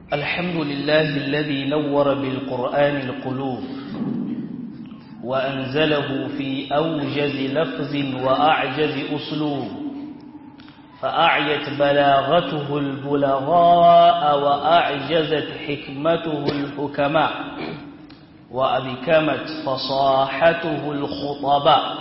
الحمد لله الذي نور بالقرآن القلوب وأنزله في أوجز لفظ وأعجز أسلوب فأعيت بلاغته البلغاء وأعجزت حكمته الحكماء وأبكمت فصاحته الخطباء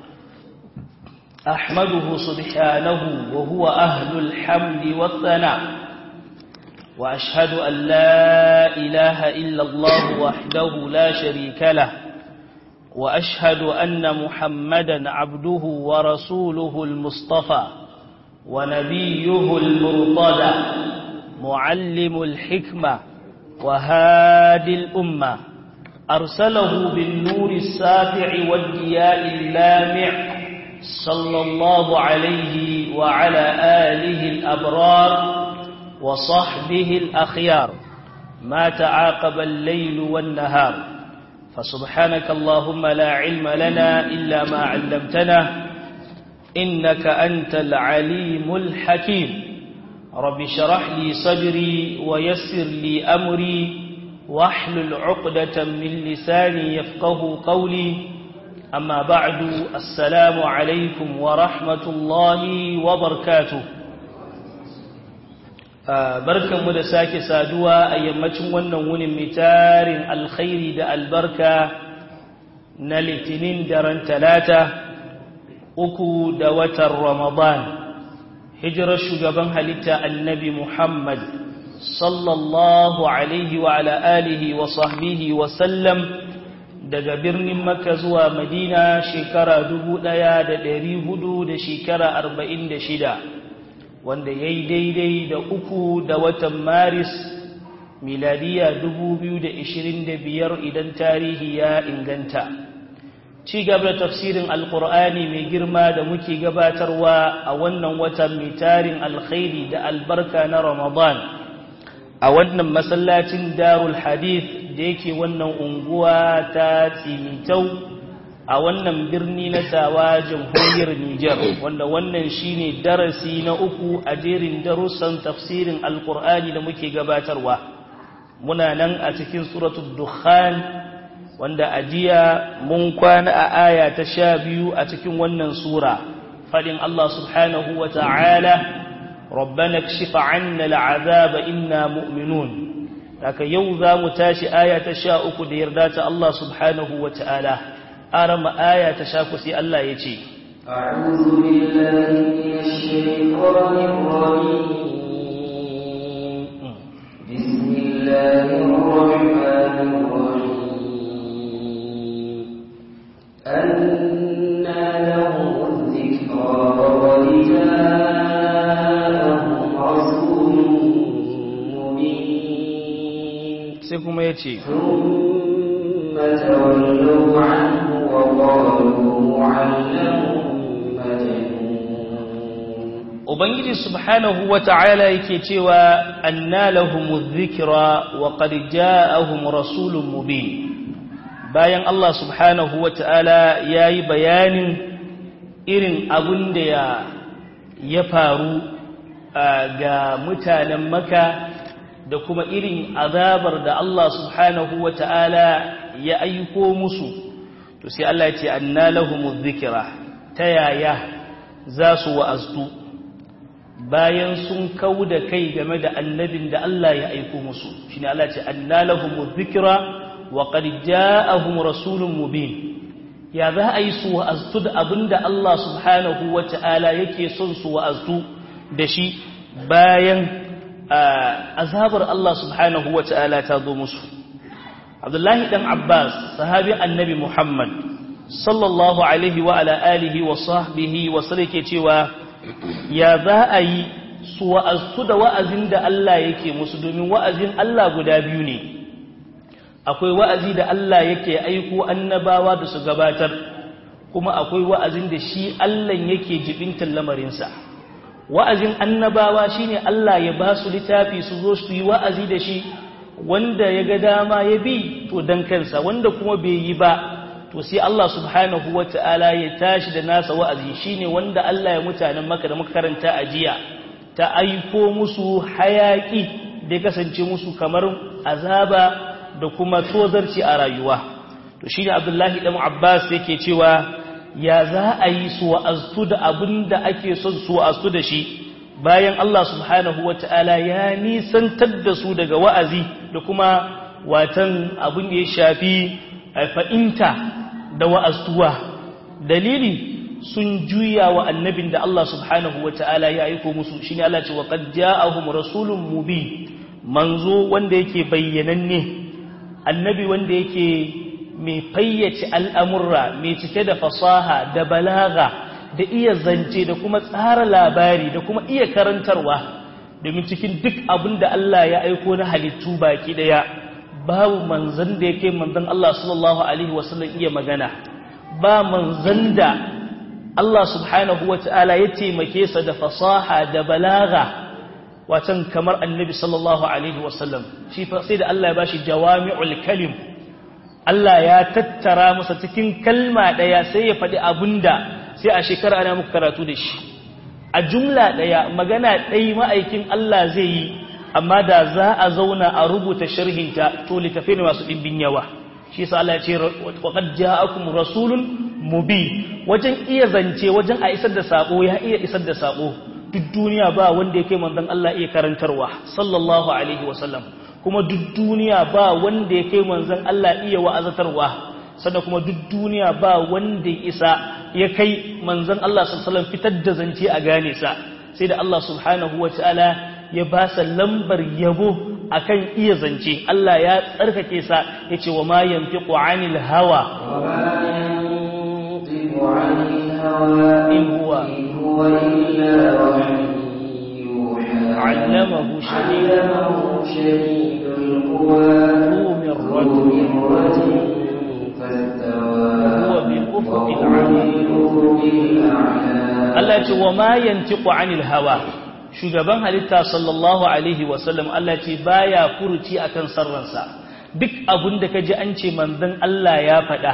أحمده سبحانه وهو أهل الحمد والثناء وأشهد أن لا إله إلا الله وحده لا شريك له وأشهد أن محمدا عبده ورسوله المصطفى ونبيه المرتضى معلم الحكمة وهادي الأمة أرسله بالنور السافع والضياء اللامع صلى الله عليه وعلى آله الأبرار وصحبه الأخيار ما تعاقب الليل والنهار فسبحانك اللهم لا علم لنا إلا ما علمتنا إنك أنت العليم الحكيم رب شرح لي صدري ويسر لي أمري واحلل عقدة من لساني يفقه قولي أما بعد السلام عليكم ورحمة الله وبركاته barkanmu da sake saduwa a yammacin wannan wunin mitarin alkhairi da albarka na litinin daren talata uku da watan ramadan hijirar shugaban halitta annabi muhammad sallallahu alaihi wa ala alihi wa sahbihi wa sallam daga birnin makka zuwa madina shekara dubu ɗaya da ɗari hudu da shekara arba'in da shida wanda ya yi daidai da uku da watan maris miladiya biyar idan tarihi ya inganta ci gaba da tafsirin alkur'ani mai girma da muke gabatarwa a wannan watan mai tarin alkhairi da albarka na ramadan a wannan masallacin darul hadith da yake wannan unguwa ta tsimitau a wannan birni na tawa jamhuriyar Nijar wanda wannan shine darasi na uku a jerin darussan tafsirin alkur'ani da muke gabatarwa muna nan a cikin suratul dukhan wanda a jiya mun kwana a aya ta sha biyu a cikin wannan sura fadin Allah subhanahu wa ta'ala rabbana kshif 'anna al'azaba inna mu'minun haka yau za mu tashi aya ta sha uku da yarda ta Allah subhanahu wa ta'ala أرم آية تشاكسي الله يجي أعوذ بالله من الشيطان الرجيم بسم الله الرحمن الرحيم أنى لهم الذكرى وقد جاءهم رسول مبين سيكم يجي ثم تولوا عنه Ubangiji subhanahu wa ta'ala yake cewa anna lahumu dhikra wa qad ja'ahum rasulun mubin bayan Allah subhanahu wa ta'ala yayi bayanin irin abin da ya ya faru ga mutanen Makka da kuma irin azabar da Allah subhanahu wa ta'ala ya aiko musu to sai Allah ya ce anna lahumuz zikra ta yaya za su wa'aztu bayan sun kauda kai game da annabin da Allah ya aiko musu shine Allah ya ce anna lahumuz zikra wa qad ja'ahum rasulun mubin ya za a yi su wa'aztu da abinda Allah subhanahu wata'ala yake son su wa'aztu da shi bayan azabar Allah subhanahu wata'ala ta zo musu Abdullahi dan Abbas sahabi annabi Muhammad sallallahu alaihi wa ala alihi wa sahbihi wa sallake cewa ya za a yi su wa'azu da wa'azin da Allah yake musu domin wa'azin Allah guda biyu ne akwai wa'azi da Allah yake aiko annabawa da su gabatar kuma akwai wa'azin da shi Allah yake jibintan lamarinsa wa'azin annabawa shine Allah ya ba su littafi su zo su yi wa'azi da shi wanda ya ga dama ya bi to dan kansa wanda kuma bai yi ba to sai Allah subhanahu wata'ala ya tashi da nasa wa'azi shine wanda Allah ya mutanen maka da muka karanta a jiya ta aiko musu hayaki da ya kasance musu kamar azaba da kuma tozarci a rayuwa to shi ne abdullahi ɗan abbas yake cewa ya za a yi su wa'aztu da abin da ake son su wa'aztu da shi bayan Allah subhanahu wa ta'ala ya nisantar da su daga wa'azi da kuma watan abin da ya shafi fa'inta da wa'aztuwa dalili sun juya wa annabin da Allah subhanahu wa ta'ala ya aiko musu shi ne Allah ce wa qad ja'ahum rasulun mubin manzo wanda yake bayyananne annabi wanda yake mai fayyace al'amurra mai cike da fasaha da balaga da iya zance da kuma tsara labari da kuma iya karantarwa domin cikin duk abin da Allah ya aiko na halittu baki daya babu manzan da yake manzan Allah sallallahu alaihi wasallam iya magana ba manzan da Allah subhanahu wa ta'ala ya taimake sa da fasaha da balaga watan kamar annabi sallallahu alaihi wasallam shi sai da Allah ya bashi jawami'ul kalim Allah ya tattara masa cikin kalma ɗaya sai ya faɗi abunda sai a shekara ana muku karatu da shi a jumla ɗaya magana ɗai ma'aikin Allah zai yi amma da za a zauna a rubuta sharhinta to littafi ne masu ɗimbin yawa shi sa Allah ya ce waqad ja'akum rasulun mubi wajen iya zance wajen a isar da sako ya iya isar da sako duk duniya ba wanda yake manzon Allah iya karantarwa sallallahu alaihi wasallam kuma duk duniya ba wanda ya kai manzon Allah iya wa'azatarwa sannan kuma duk duniya ba wanda ya isa ya kai manzon Allah sallallahu fitar da zance a gane sa sai da Allah subhanahu wataala ya ba sa lambar yabo akan iya zance Allah ya tsarkake sa yace wa ma yantiqu anil hawa in huwa علمه شديد شديد القوى ذو مرة وهو بالأفق الأعلى Allah ce wa ma yantiqu anil hawa shugaban halitta sallallahu alaihi wasallam Allah ce baya furuci akan sarransa duk abun da kaji an ce manzon Allah ya faɗa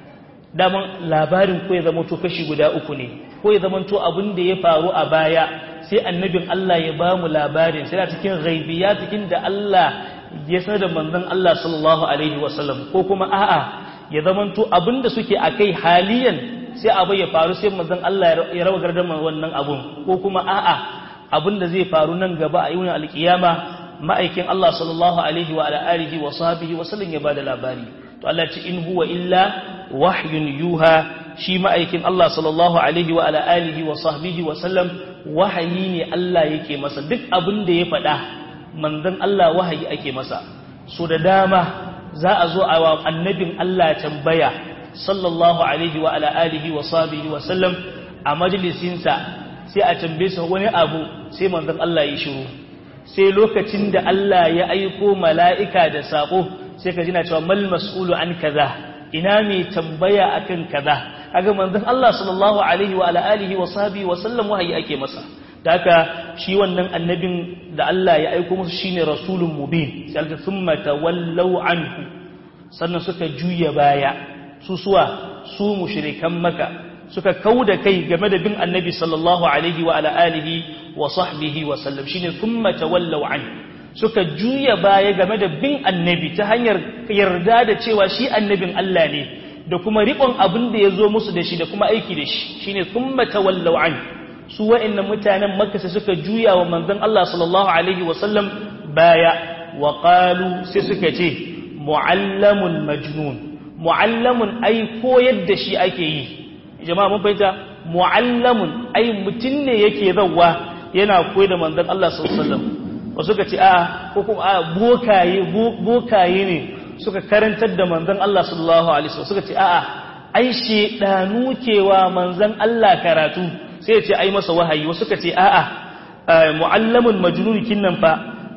daman labarin ko ya zama to kashi guda uku ne ko ya zama to abun da ya faru a baya sai annabin Allah ya ba mu labarin sai cikin ghaibiya cikin da Allah ya sanar da manzon Allah sallallahu alaihi wasallam ko kuma a'a ya zama to abun da suke akai haliyan sai abu ya faru sai manzon Allah ya rawa gardan wannan abun ko kuma a'a abun da zai faru nan gaba a yunin alkiyama ma'aikin Allah sallallahu alaihi wa alihi wa sahbihi wa sallam ya bada labari to Allah ce in huwa illa wahyun yuha shi ma'aikin Allah sallallahu alaihi wa alihi wa sahbihi wa sallam wahayi ne Allah yake masa duk abin da ya faɗa manzon Allah wahayi ake masa so da dama za a zo a wa annabin Allah tambaya sallallahu alaihi wa ala alihi wa sahbihi wa sallam a majalisinsa sai a tambaye sa wani abu sai manzon Allah ya shiru sai lokacin da Allah ya aiko mala'ika da sako sai ka jina cewa mal mas'ulu an kaza ina mai tambaya akan kaza kaga manzon Allah sallallahu alaihi wa ala alihi wa sahbihi wa sallam wahayi ake masa da haka shi wannan annabin da Allah ya aiko musu shine rasulun mubin sai alka thumma tawallaw anhu sannan suka juya baya su suwa su mushrikan maka suka kauda kai game da bin annabi sallallahu alaihi wa ala alihi wa sahbihi wa sallam shine thumma tawallaw an suka juya baya game da bin annabi ta hanyar yarda da cewa shi annabin Allah ne da kuma riƙon abin da ya zo musu da shi da kuma aiki da shi shine thumma tawallaw an su wa'annan mutanen makka sai suka juya wa manzon Allah sallallahu alaihi wa sallam baya wa qalu sai suka ce muallamun majnun mu'allamun ai koyar da shi ake yi jama'a mun fahimta mu'allamun ai mutum ne yake zawwa yana koyar da manzon Allah sallallahu alaihi wasallam wasu ka ce a ko kuma a bokaye bokaye ne suka karantar da manzon Allah sallallahu alaihi wasallam suka ce a'a ai shedanu kewa manzon Allah karatu sai ya ce ai masa wahayi wasu ka ce a'a mu'allamun majnun kinnan fa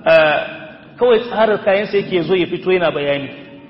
kawai tsarar kayan sai yake zo ya fito yana bayani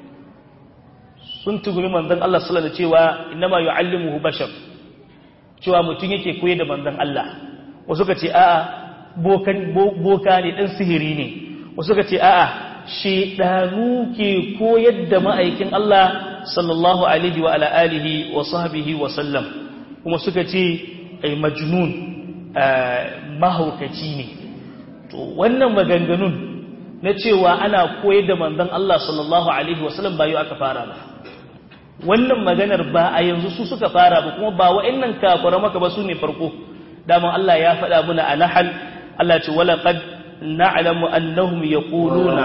sun tugumi manzon Allah sallallahu alaihi cewa innama yu'allimuhu bashar cewa mutum yake koyar da manzon Allah wasu ka ce a'a bokan boka ne dan sihiri ne wasu ka ce a'a shedanu ke koyar da ma'aikin Allah sallallahu alaihi wa ala alihi wa sahbihi wa sallam kuma suka ce ai majnun mahaukaci ne to wannan maganganun na cewa ana koyar da manzon Allah sallallahu alaihi wasallam ba yau aka fara ba wannan maganar ba a yanzu su suka fara ba kuma ba wa'annan kafara maka ba su ne farko daman Allah ya faɗa muna a nahal Allah ce wala qad na'lamu annahum yaquluna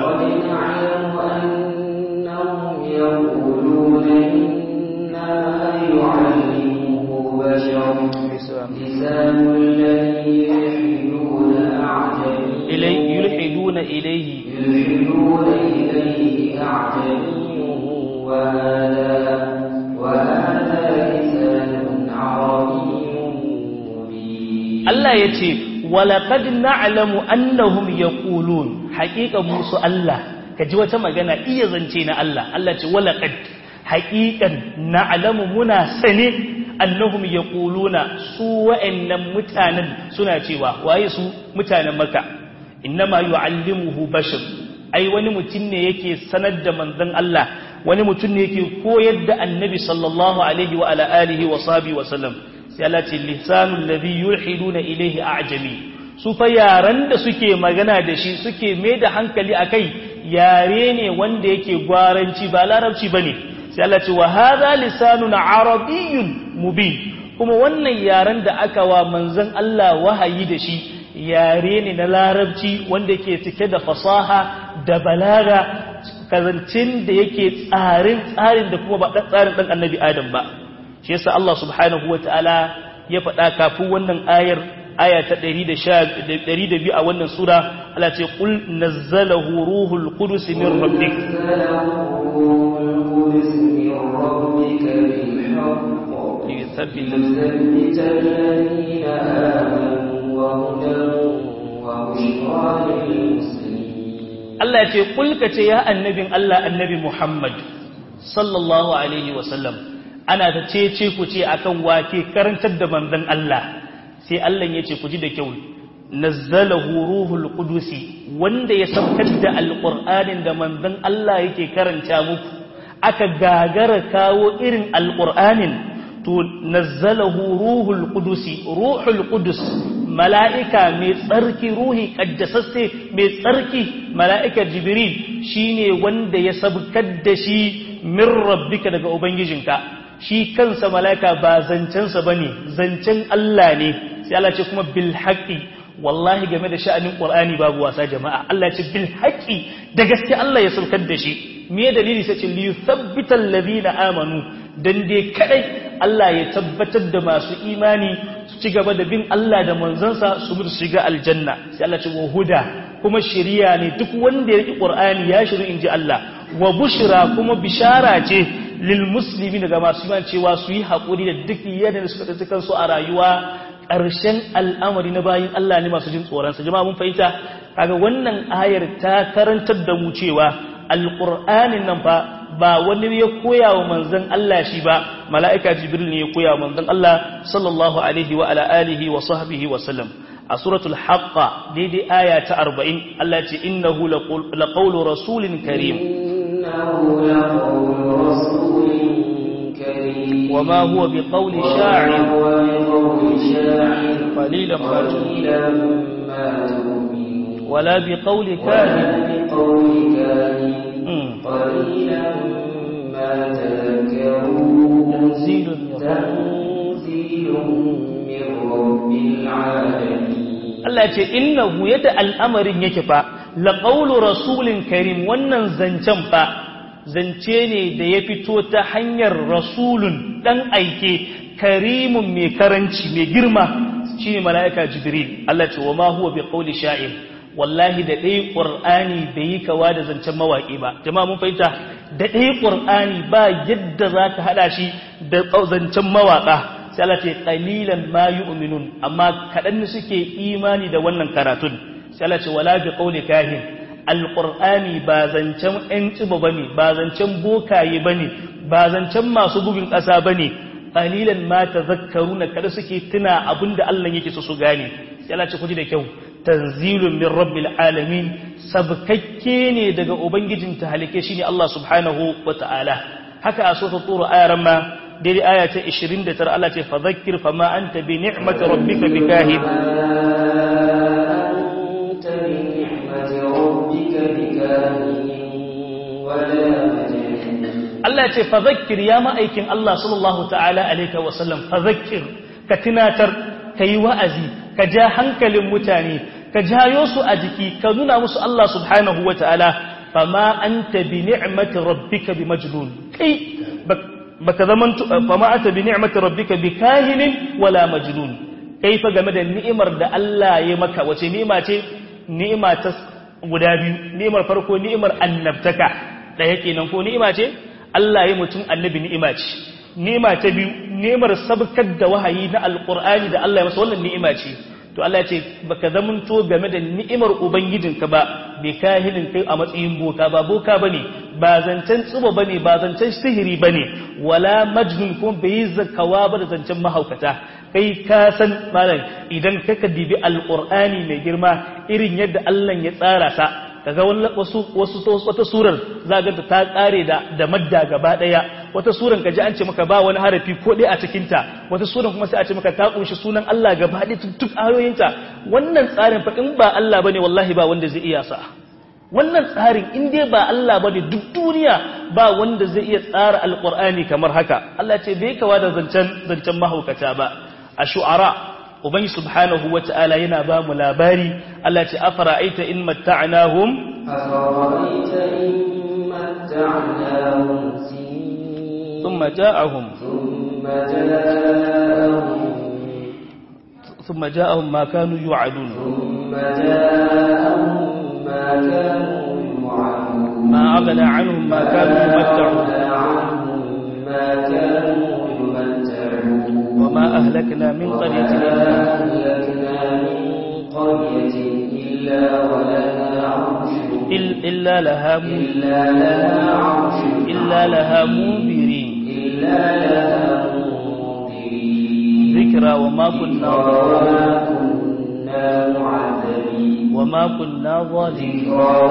يقولون إنا يعلمه بشر لسان الذي يلحدون أعجمي إلي يلحدون إليه يلحدون إليه أعجمي وهذا وهذا لسان عربي مبين Allah ya ce walaƙad na'lamu annahum yaqulun haƙiƙa musu Allah ka ji wata magana iya zance na Allah Allah ce walaƙad haƙiƙan na'lamu muna sane annahum yaquluna su wa'annan mutanen suna cewa waye su mutanen Makka innama yu'allimuhu bashar ai wani mutum ne yake sanar da manzon Allah wani mutum ne yake koyar da annabi sallallahu alaihi wa ala alihi wa sahbihi wa sallam sai Allah ce lisanul ladhi yulhiduna ilayhi a'jami su fa yaran da suke magana da shi suke mai da hankali akai yare ne wanda yake gwaranci ba larabci bane sai Allah ce wa hadha lisanun arabiyyun mubin kuma wannan yaren da aka wa manzon Allah wahayi da shi yare ne na larabci wanda ke cike da fasaha da balaga kazancin da yake tsarin tsarin da kuma ba tsarin dan annabi adam ba shi yasa Allah subhanahu wataala ya faɗa kafin wannan ayar aya ta 112 a wannan sura Allah ce qul nazzalahu ruhul qudus min rabbik ليثبت الذين آمنوا وهدى وبشرى للمسلمين Allah ya ce kulka ce ya annabin Allah annabi Muhammad sallallahu alaihi wasallam ana ta cece ku ce akan wake karantar da manzon Allah sai Allah ya ce ku ji da kyau nazzalahu ruhul qudusi wanda ya saukar da alqur'anin da manzon Allah yake karanta muku aka gagara kawo irin alqur'anin to nazzalahu ruhul qudusi ruhul qudus mala'ika mai tsarki ruhi kaddasasse mai tsarki mala'ika jibril shine wanda ya sabkar da shi min rabbika daga ubangijinka shi kansa mala'ika ba zancensa bane zancen Allah ne sai Allah ce kuma bil haqqi wallahi game da sha'anin qur'ani babu wasa jama'a Allah ce bil haqqi da gaske Allah ya sabkar da shi me dalili sai ce li yuthabbita alladhina amanu dan dai kadai Allah ya tabbatar da masu imani su ci gaba da bin Allah da manzansa su mutu shiga aljanna sai Allah ce wa huda kuma shiriya ne duk wanda ya riki Qur'ani ya shiru inji Allah wa bushra kuma bishara ce lil muslimin ga masu imani cewa su yi hakuri da duk yadda suka tsaye kansu a rayuwa ƙarshen al'amari na bayin Allah ne masu jin tsoron sa jama'a mun fahimta kaga wannan ayar ta karantar da mu cewa alqur'anin nan fa ba wani ya koya wa manzon Allah shi ba mala'ika jibril ne ya koya wa manzon Allah sallallahu alaihi wa ala alihi wa sahbihi wa sallam a suratul haqqa daidai aya ta 40 Allah ce innahu laqawlu rasulin karim innahu laqawlu rasulin karim وما هو بقول شاعر قليلا ما تؤمنون ولا بقول كاهن بقول كاهن مم. قليلا ما تذكرون تنزيل من رب- تنزيل من رب العالمين Allah ce innahu yadda al'amarin yake fa laqawlu rasulin karim wannan zancen fa zance ne da ya fito ta hanyar rasulun dan aike karimun mai karanci mai girma shine mala'ika jibril Allah ce wa ma huwa biqawli sha'ir wallahi da dai qur'ani bai yi kawa da zancen mawaki ba jama'a mun fahimta da dai qur'ani ba yadda zaka hada shi da zancen mawaka sai Allah ce qalilan ma yu'minun amma kadan ne suke imani da wannan karatun sai Allah ce wala bi qawli kahin alqur'ani ba zancen ɗan tsiba bane ba zancen bokaye bane ba zancen masu bugun ƙasa bane qalilan ma tazakkaruna kada suke tuna abinda Allah yake so su gane sai Allah ce ku ji da kyau tanzilun min rabbil alamin sabkakke ne daga ubangijin tahalike shine Allah subhanahu wataala haka a sura turu ayaran ma daidai aya ta 29 Allah ce fadhakkir fama anta bi ni'mati rabbika bikahin أنت بنعمة ربك Allah ya ce fadhakkir ya ma'aikin Allah sallallahu ta'ala alaihi wa sallam fadhakkir ka tunatar kai wa'azi ka ja hankalin mutane ka jayo su a jiki ka nuna musu Allah subhanahu wa ta'ala fama anta bi ni'mati rabbika bi majnun kai baka zaman fama anta bi ni'mati rabbika bi kahinin wala majnun kai fa game da ni'imar da Allah ya maka wace ni'ima ce ni'ima ta guda biyu ni'imar farko ni'imar annabtaka daya kenan ko ni'ima ce Allah ya mutum annabi ni'ima ce ni'ima ta biyu ni'imar sabkar da wahayi na alqur'ani da Allah ya masa wannan ni'ima ce to Allah ce baka zamanto game da ni'imar ubangijinka ba bai kahinin kai a matsayin boka ba boka bane ba zancen tsuba bane ba zancen sihiri bane wala majnun kuma bai zakawa ba da zancen mahaukata kai ka san malam idan kaka dibi alqur'ani mai girma irin yadda Allah ya tsara sa kaga wasu wasu wata surar zaga ta kare da da madda gaba daya wata suran kaji an ce maka ba wani harafi ko dai a cikin ta wata suran kuma sai a ce maka ta kunshi sunan Allah gaba daya duk ayoyinta wannan tsarin fa in ba Allah bane wallahi ba wanda zai iya sa wannan tsarin in dai ba Allah bane duk duniya ba wanda zai iya tsara alqur'ani kamar haka Allah ce bai kawa da zancen zancen mahaukata ba a shu'ara ubangi subhanahu wata'ala yana ba mu labari Allah ce afara'aita in matta'nahum afara'aita in matta'nahum thumma ja'ahum thumma ja'ahum thumma ja'ahum ma kanu yu'adun thumma ja'ahum ma kanu yu'adun ma aghna 'anhum ma kanu yumatta'un ma kanu yumatta'un وما أهلكنا من قرية إلا إلا لها إلا لها منذرين ذكرى وما كنا وما كنا ظالمين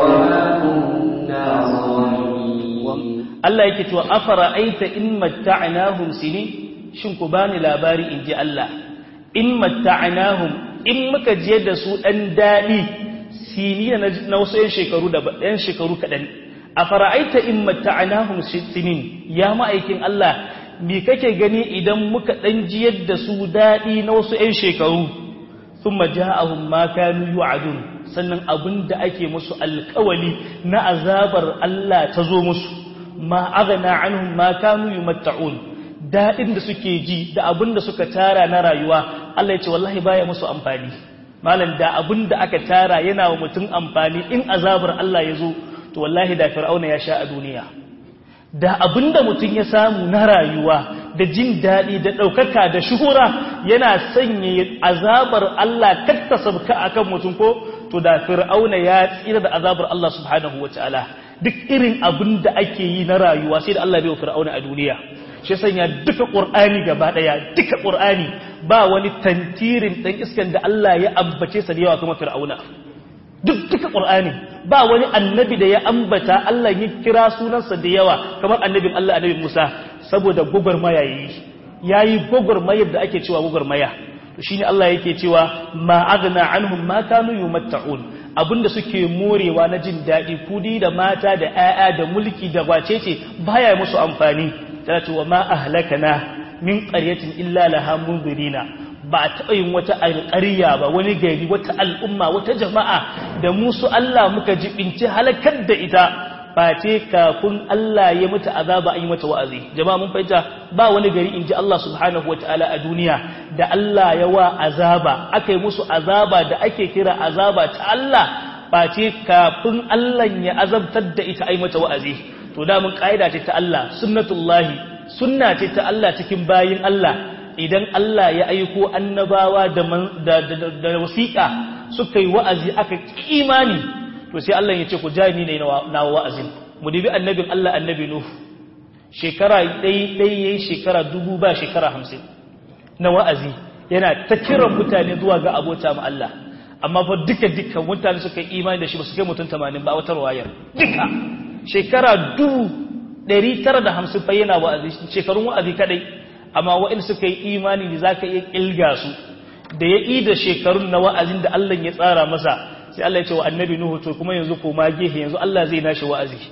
Allah yake cewa afara aita in matta'nahum sinin shin ku bani labari in ji Allah in matta'nahum in muka je da su dan dadi siniya na wasu yan shekaru da yan shekaru kadan a fara'aita in matta'nahum sinin ya ma'aikin Allah me kake gani idan muka dan jiyar da su dadi na wasu yan shekaru thumma ja'ahum ma kanu yu'adun sannan abinda ake musu alkawali na azabar Allah ta zo musu ma aghna anhum ma kanu yumatta'un daɗin da suke ji da abin da suka tara na rayuwa Allah ya ce wallahi baya musu amfani malam da abin da aka tara yana wa mutum amfani in azabar Allah ya zo to wallahi da fir'auna ya sha a duniya da abin da mutum ya samu na rayuwa da jin daɗi da ɗaukaka da shuhura yana sanya azabar Allah katta sabka akan mutum ko to da fir'auna ya tsira da azabar Allah subhanahu wataala duk irin abin da ake yi na rayuwa sai da Allah bai wa fir'auna a duniya shi sanya duka ƙur'ani gaba ɗaya duka ƙur'ani ba wani tantirin ɗan iskan da Allah ya ambace sa da yawa kuma fir'auna duk duka ƙur'ani ba wani annabi da ya ambata Allah ya kira sunansa da yawa kamar annabin Allah annabin Musa saboda gwagwarmaya yayi yayi gwagwarmayar da ake cewa gwagwarmaya to shine Allah yake cewa ma aghna anhum ma kanu yumatta'un abinda suke morewa na jin daɗi kudi da mata da 'ya'ya da mulki da wacece baya musu amfani tana ce wa ma ahlakana min qaryatin illa laha munzirina ba a taɓa yin wata alƙarya ba wani gari wata al'umma wata jama'a da musu Allah muka jibinci halakar da ita face kafin Allah ya mata azaba an yi mata wa'azi jama'a mun fahimta ba wani gari inji Allah subhanahu wataala a duniya da Allah ya wa azaba aka yi musu azaba da ake kira azaba ta Allah face kafin Allah ya azabtar da ita ai mata wa'azi to da mun kaida ce ta Allah sunnatullahi sunna ce ta Allah cikin bayin Allah idan Allah ya aiko annabawa da da wasiƙa suka yi wa'azi aka kimani to sai Allah ya ce ku jami ne na wa'azin mu dibi annabin Allah annabi Nuh shekara dai dai yayi shekara dubu ba shekara hamsin na wa'azi yana ta kiran mutane zuwa ga abota ma Allah amma fa duka duka mutane suka yi imani da shi ba su kai mutum 80 ba wata wayar duka shekara dubu ɗari tara da hamsin fa yana wa'azi shekarun wa'azi kadai amma wa'in suka yi imani da za ka iya ƙilga su da ya yi da shekarun na wa'azin da Allah ya tsara masa sai Allah ya ce wa annabi Nuhu to kuma yanzu koma gefe yanzu Allah zai nashi wa'azi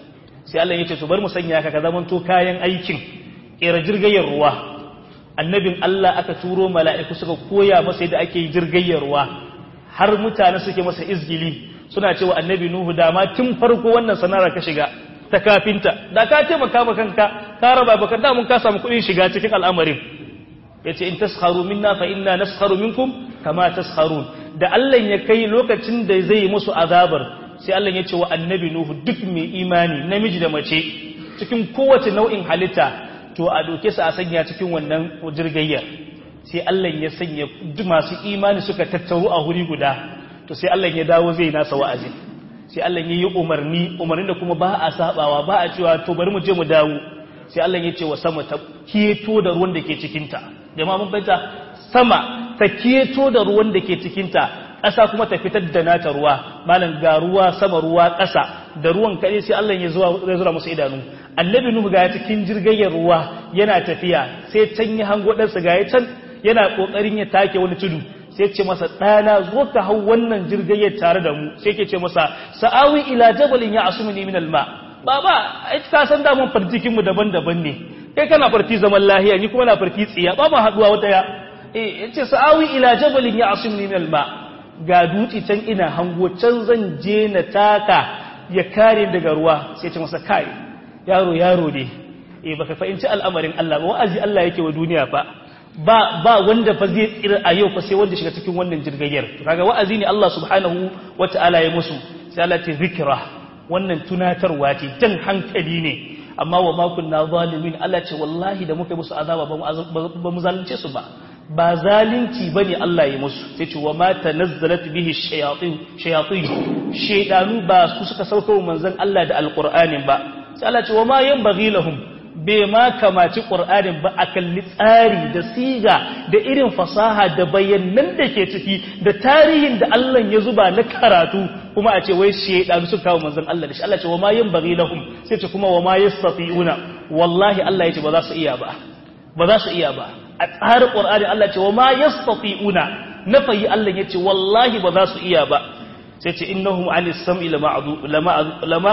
sai Allah ya ce to bar mu sanya ka ka zamanto kayan aikin kera jirgayyar ruwa annabin Allah aka turo mala'iku suka koya masa yadda ake jirgayyar ruwa har mutane suke masa izgili suna cewa annabi Nuhu da ma tun farko wannan sana'ar ka shiga ta kafinta da ka taimaka ma kanka ka raba baka da mun ka samu kuɗin shiga cikin al'amarin yace in taskharu minna fa inna naskharu minkum kama taskharun da Allah ya kai lokacin da zai yi musu azabar sai Allah ya ce wa annabi Nuhu duk mai imani namiji da mace cikin kowace nau'in halitta to a doke su a sanya cikin wannan jirgayyar sai Allah ya sanya masu imani suka tattaru a wuri guda to sai Allah ya dawo zai nasa wa'azi sai Allah ya yi umarni umarnin da kuma ba a sabawa ba a cewa to bari mu je mu dawo sai Allah ya ce wa sama ta keto da ruwan da ke cikinta jama'a mun fahimta sama ta keto da ruwan da ke cikinta ƙasa kuma ta fitar da nata ruwa malam ga ruwa sama ruwa ƙasa da ruwan kaɗai sai Allah ya zuwa zai zura musu idanu annabi nuhu ga cikin jirgayyar ruwa yana tafiya sai can yi hango ɗansa ga can yana ƙoƙarin ya take wani tudu sai ce masa ɗana zo ka hau wannan jirgayyar tare da mu sai ke ce masa sa'awi ila jabalin ya asumuni min alma baba ai ka san da mun farjikin mu daban-daban ne kai kana farti zaman lahiya ni kuma na farti tsiya ba ma haduwa wata ya eh yace sa'awi ila jabalin ya asumuni min alma ga dutse can ina hango can zan je na taka ya kare daga ruwa sai ce masa kai yaro yaro ne eh baka fahimci al'amarin Allah ba wa'azi Allah yake wa duniya fa ba ba wanda fa zai tsira a yau fa sai wanda shiga cikin wannan jirgayyar kaga wa'azi ne Allah subhanahu wata'ala ya musu sai Allah ta zikra wannan tunatarwa ce jan hankali ne amma wa ma kunna zalimin Allah ce wallahi da muka musu azaba ba mu zalunce su ba ba zalunci bane Allah ya musu sai ce wa ma tanazzalat bihi shayatin shayatin shaydanu ba su suka sauka wa manzon Allah da alqur'anin ba sai Allah ce wa ma yanbaghi lahum bai ma kamaci ƙur'anin ba a kalli tsari da siga da irin fasaha da bayanan da ke ciki da tarihin da Allah ya zuba na karatu kuma a ce wai shaidanu su kawo manzon Allah da shi Allah ce wa ma yin bari lahum sai ce kuma wa ma yastati'una wallahi Allah ya ce ba za su iya ba ba za su iya ba a tsarin ƙur'ani Allah ce wa ma yastati'una na fayi Allah ya ce wallahi ba za su iya ba sai ce innahum anis sam'i lama lama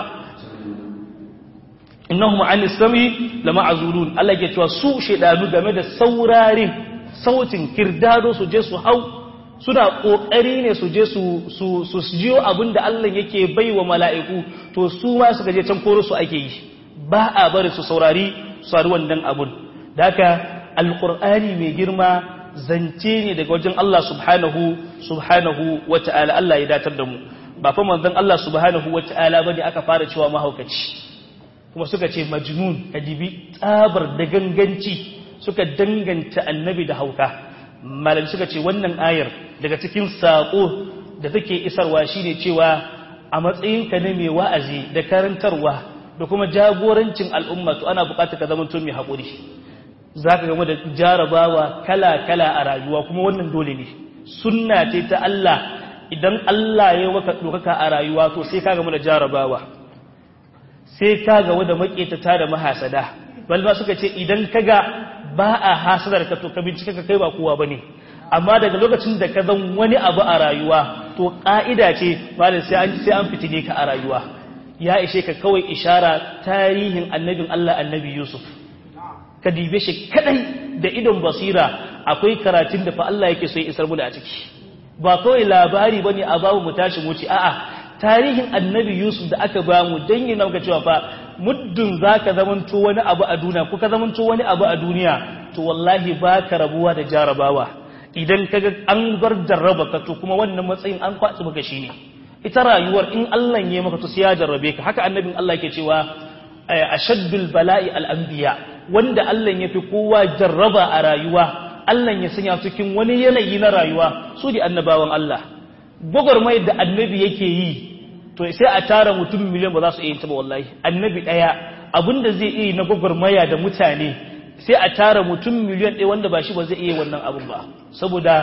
innahum an sami lama azulun Allah ke cewa su shedanu game da saurarin sautin kirdado su je su hau suna kokari ne su je su su su jiyo abinda Allah yake baiwa mala'iku to su ma suka je can koro su ake yi ba a bari su saurari su wannan abun daka alqur'ani mai girma zance ne daga wajen Allah subhanahu subhanahu wata'ala Allah ya datar da mu ba fa manzon Allah subhanahu wata'ala bane aka fara cewa mahaukaci kuma suka ce majnun kadibi tsabar da ganganci suka danganta annabi da hauka malam suka ce wannan ayar daga cikin sako da take isarwa shine cewa a matsayinka na mai wa'azi da karantarwa da kuma jagorancin al'umma to ana buƙatar ka zama mai haƙuri zaka game da jarabawa kala-kala a rayuwa kuma wannan dole ne sunna ce ta Allah idan Allah ya waka dokaka a rayuwa to sai ka game da jarabawa sai ka ga da maƙetata da mahasada balba suka ce idan ka ga ba a hasadar ka to ka bincika ka kai ba kowa bane amma daga lokacin da ka zan wani abu a rayuwa to ƙa'ida ce malam sai an sai an fitine ka a rayuwa ya ishe ka kawai ishara tarihin annabin Allah annabi Yusuf ka dibe shi kadai da idon basira akwai karatun da fa Allah yake so ya isar mu da a ciki ba kawai labari bane a babu mu tashi mu ci a'a tarihin annabi Yusuf da aka ba mu don yi nauka cewa fa muddin za ka zamanto wani abu a duniya ko ka zamanto wani abu a duniya to wallahi ba ka rabuwa da jarabawa idan ka ga an bar jarraba ka to kuma wannan matsayin an kwatsi maka shi ne ita rayuwar in Allah ya maka to sai ya jarrabe ka haka annabin Allah ke cewa ashaddul bala'i al-anbiya wanda Allah ya fi kowa jarraba a rayuwa Allah ya sanya cikin wani yanayi na rayuwa su da annabawan Allah gwagwarmayar da annabi yake yi to sai a tara mutum miliyan ba za su iya ta ba wallahi annabi ɗaya abinda zai iya na gwagwarmaya da mutane sai a tara mutum miliyan ɗaya wanda ba shi ba zai iya wannan abin ba saboda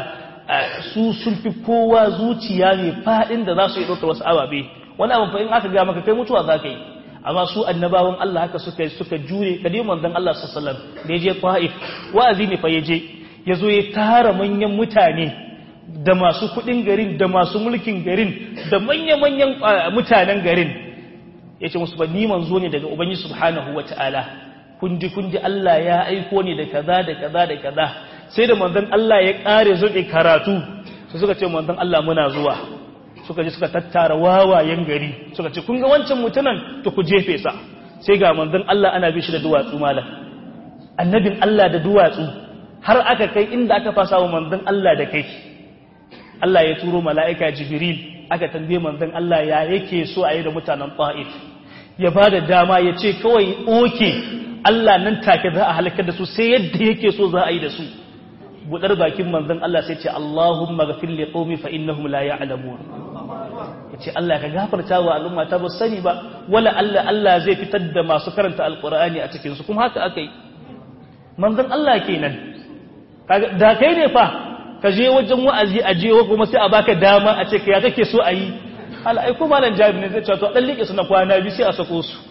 su sun fi kowa zuciya mai faɗin da za su yi ɗaukar wasu ababe wani abin fa in aka ga maka kai mutuwa za ka yi amma su annabawan Allah haka suka suka jure kadai manzon Allah sallallahu alaihi wasallam da yaje Taif wa'azi ne fa yaje yazo ya tara manyan mutane da masu kudin garin da masu mulkin garin da manya-manyan mutanen garin yace musu ba ni manzo ne daga ubangiji subhanahu wataala kundi kundi Allah ya aiko ni da kaza da kaza da kaza sai da manzon Allah ya kare zuɗe karatu su suka ce manzon Allah muna zuwa suka je suka tattara wawayen gari suka ce kun ga wancan mutumin to ku jefe sa sai ga manzon Allah ana bi shi da duwatsu malam annabin Allah da duwatsu har aka kai inda aka fasa wa manzon Allah da kai Allah ya turo mala'ika Jibril aka tambaye manzon Allah ya yake so a yi da mutanen Ta'if ya ba da dama ya ce kawai oke Allah nan take za a halakar da su sai yadda yake so za a yi da su budar bakin manzon Allah sai ce Allahumma ghafir li qaumi fa innahum la ya'lamun yace Allah ka gafarta wa al'umma ta ba sani ba wala Allah Allah zai fitar da masu karanta alqur'ani a cikin su kuma haka akai manzon Allah kenan da kai ne fa ka je wajen wa'azi a je kuma sai a baka dama a ce ka ya kake so a yi ala ai ko malam jabir ne zai ce to dan liƙe su na kwana bi sai a sako su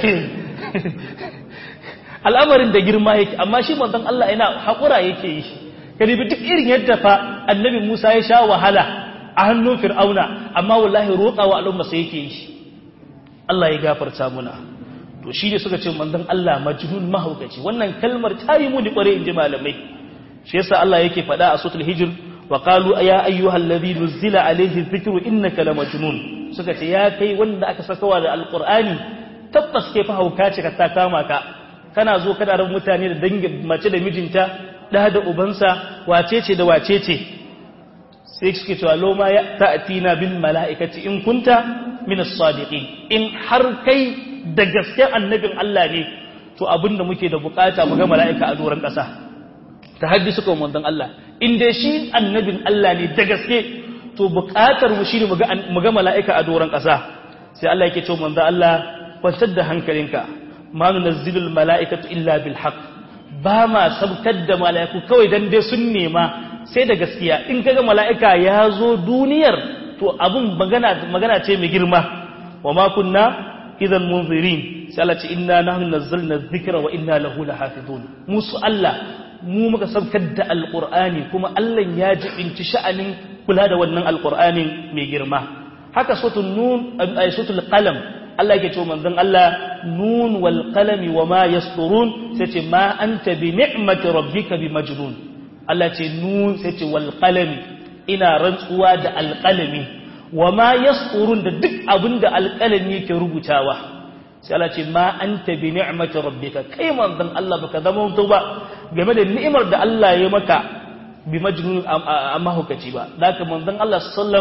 al'amarin da girma yake amma shi manzon Allah yana hakura yake yi ka bi duk irin yadda fa annabi Musa ya sha wahala a hannun Fir'auna amma wallahi roƙa wa al'umma sai yake yi Allah ya gafarta muna to shi ne suka ce manzon Allah majnun mahaukaci wannan kalmar ta yi muni kware inji malamai shi yasa Allah yake faɗa a suratul hijr wa qalu ya ayyuhal ladhi nuzila alayhi dhikru innaka lamajnun suka ce ya kai wanda aka sakawa da alqur'ani tabbas ke fa hauka ce ka ta kama ka kana zo kana ran mutane da dangin mace da mijinta da da ubansa wace ce da wace ce sai suke cewa loma ya ta'tina bil mala'ikati in kunta min as-sadiqin in har kai da gaske annabin Allah ne to abinda muke da bukata mu ga mala'ika a doron ƙasa ta haddisu kan manzon Allah in dai shi annabin Allah ne da gaske to bukatar mu shine mu ga mala'ika a doron ƙasa sai Allah yake cewa manzon Allah kwantar da hankalinka ma nunazzilul mala'ikatu illa bil haqq ba ma sabkar da mala'iku kawai dan dai sun nema sai da gaskiya in kaga mala'ika ya zo duniyar to abun magana magana ce mai girma wa ma kunna idan munzirin sai Allah ce inna nahnu nazzalna dhikra wa inna lahu lahafizun musu Allah mu muka sabkar da alqur'ani kuma Allah ya jibinci sha'anin kula da wannan alqur'anin mai girma haka suratul nun ay suratul qalam Allah yake cewa manzon Allah nun wal qalami wama yasturun sai ce ma anta bi ni'mati rabbika bi majnun Allah ce nun sai ce wal qalami ina rantsuwa da alqalami wama yasturun da duk abinda alqalami yake rubutawa sai Allah ce ma anta bi ni'mati rabbika kai manzon Allah baka zama mutu ba game da ni'imar da Allah ya maka bi majnun amma hukaci ba haka manzon Allah sallam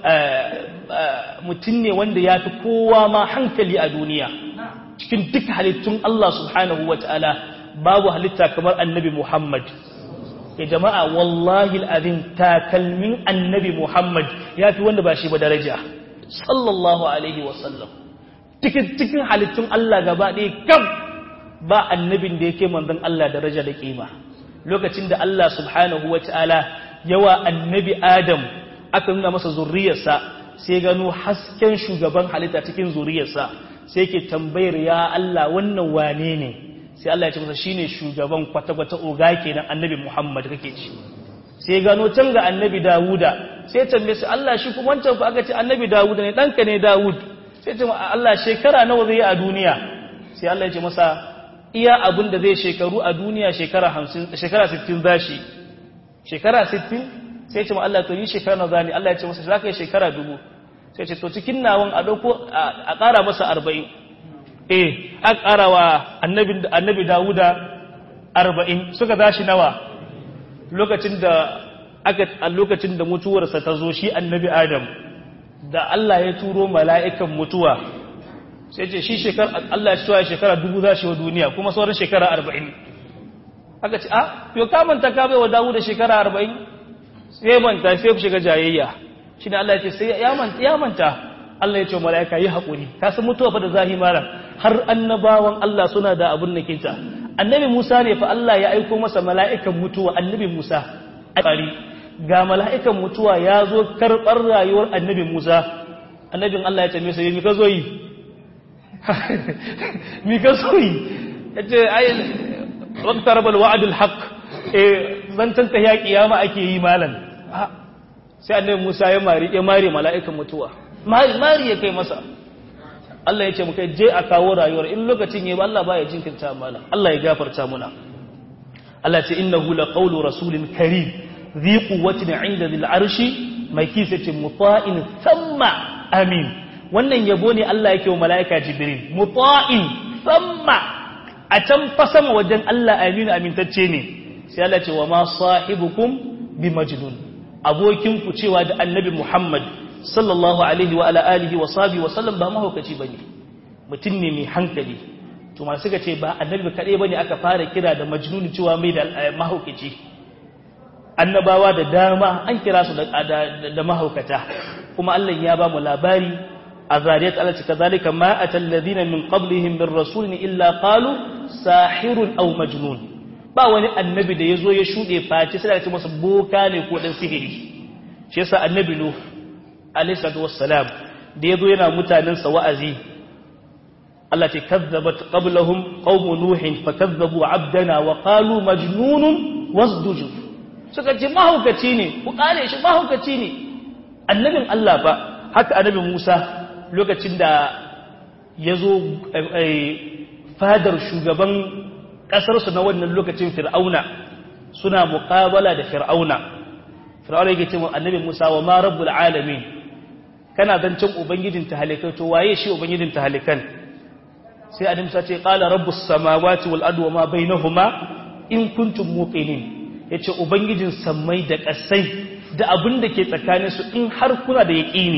mutum ne wanda ya fi kowa ma hankali a duniya cikin duk halittun Allah subhanahu wataala babu halitta kamar annabi Muhammad ya jama'a wallahi al'azim takalmin annabi Muhammad ya fi wanda ba shi ba daraja sallallahu alaihi wasallam cikin cikin halittun Allah gaba ɗaya kam ba annabin da yake manzon Allah daraja da kima lokacin da Allah subhanahu wa ta'ala yawa annabi Adam aka nuna masa zurriyarsa sai gano hasken shugaban halitta cikin zurriyarsa sai ke tambayar ya Allah wannan wane ne sai Allah ya ce masa shine shugaban kwata-kwata oga kenan annabi Muhammad kake ci sai gano can ga annabi Dawuda sai tambaye su Allah shi kuma wancan fa aka ce annabi Dawuda ne danka ne Dawud sai ce Allah shekara nawa zai yi a duniya sai Allah ya ce masa iya abin da zai shekaru a duniya shekara 50 shekara 60 zashi shekara 60 sai ce ma Allah to yi shekara nawa zani Allah ya ce masa zaka yi shekara dubu sai ce to cikin nawan a dauko a ƙara masa 40 eh aka ƙara wa annabi annabi Dawuda 40 suka zashi nawa lokacin da aka a lokacin da mutuwarsa ta zo shi annabi Adam da Allah ya turo mala'ikan mutuwa sai ce shi shekara Allah ya cewa shekara dubu za shi wa duniya kuma sauran shekara arba'in aka ce a yau ka manta ka bai wa dawo da shekara arba'in sai manta sai ku shiga jayayya shi ne Allah ya ce sai ya manta ya manta Allah ya ce mala'ika yi haƙuri ka san mutuwa fa da zahi malam har annabawan Allah suna da abun nakinta annabi Musa ne fa Allah ya aiko masa mala'ikan mutuwa annabi Musa ga mala'ikan mutuwa ya zo karɓar rayuwar annabi Musa annabin Allah ya ce masa yi ka zo yi mi ka so yi ya ce ayin waktar bal wa'adul haq eh zantan ta ya kiyama ake yi malan sai annabi Musa ya mari ya mari mala'ikan mutuwa mari mari ya kai masa Allah ya ce muka je a kawo rayuwar in lokacin yayi ba Allah baya jinkirta mana Allah ya gafarta muna Allah ce innahu laqawlu rasulin karim dhi quwwatin 'inda dhil arshi mai kisatin muta'in thumma amin wannan yabo ne Allah yake wa mala'ika jibril muta'in thumma a can fa sama wajen Allah aminu amintacce ne sai Allah ce wa ma sahibukum bi majnun abokin ku cewa da annabi Muhammad sallallahu alaihi wa ala alihi wa sahbihi wa sallam ba mahaukaci bane mutum ne mai hankali to masu suka ce ba annabi kadai bane aka fara kira da majnun cewa mai da mahaukaci annabawa da dama an kira su da mahaukata kuma Allah ya ba mu labari a zariyat Allah cika zalika ma atal ladina min qablihim min rasulin illa qalu sahirun aw majnun ba wani annabi da yazo ya shude face sai da ce masa boka ne ko dan sihiri shi yasa annabi nuh alayhi salatu wassalam da yazo yana mutanen sa wa'azi Allah ce kazzabat qablahum qaum nuhin fakazzabu abdana wa qalu majnunun wasdujur suka ce mahaukaci ne ku kare shi mahaukaci ne annabin Allah ba haka annabi Musa lokacin da ya zo fadar shugaban ƙasarsu na wannan lokacin fir'auna suna muƙabala da fir'auna fir'auna yake ce annabi Musa wa ma rabbul alamin kana zancen ubangijin tahalikai to waye shi ubangijin tahalikan sai annabi Musa ce qala rabbus samawati wal ardi wa ma bainahuma in kuntum muqinin yace ubangijin sammai da ƙasai da abin da ke tsakaninsu in har kuna da yaƙini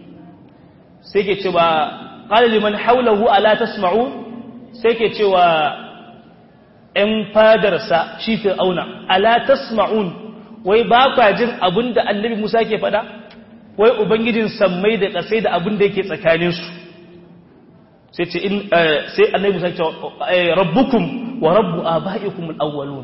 sai ke cewa qala liman hawlahu ala tasma'u sai ke cewa ‘yan fadarsa shi fir'auna, ala tasma'un, wai ba kwa jin abin da annabi Musa ke faɗa, wai Ubangijin sammai da ƙasai da abin da yake tsakaninsu. Sai ce, sai annabi Musa ce, rabbukum wa rabbu a ba'ikumul awwalun.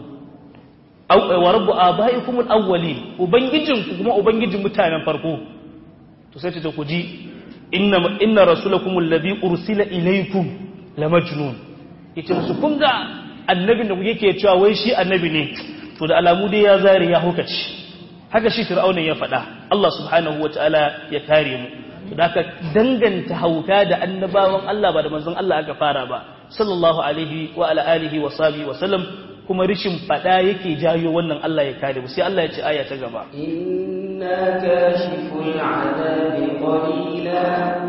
Wa rabbu a ba'ikumul awwali, Ubangijinku kuma Ubangijin mutanen farko. To sai ce, ku ji, inna rasulakumul ladhi ursila ilaykum la majnun. Yace musu kun ga annabin da yake cewa wai shi annabi ne to da alamu dai ya zare ya hukaci haka shi fir'auna ya faɗa Allah subhanahu wataala ya kare mu to da danganta hauka da annabawan Allah ba da manzon Allah aka fara ba sallallahu alaihi wa ala alihi wa sahbihi wa sallam kuma rishin faɗa yake jayo wannan Allah ya kare mu sai Allah ya ce aya ta gaba inna kashiful adabi qalila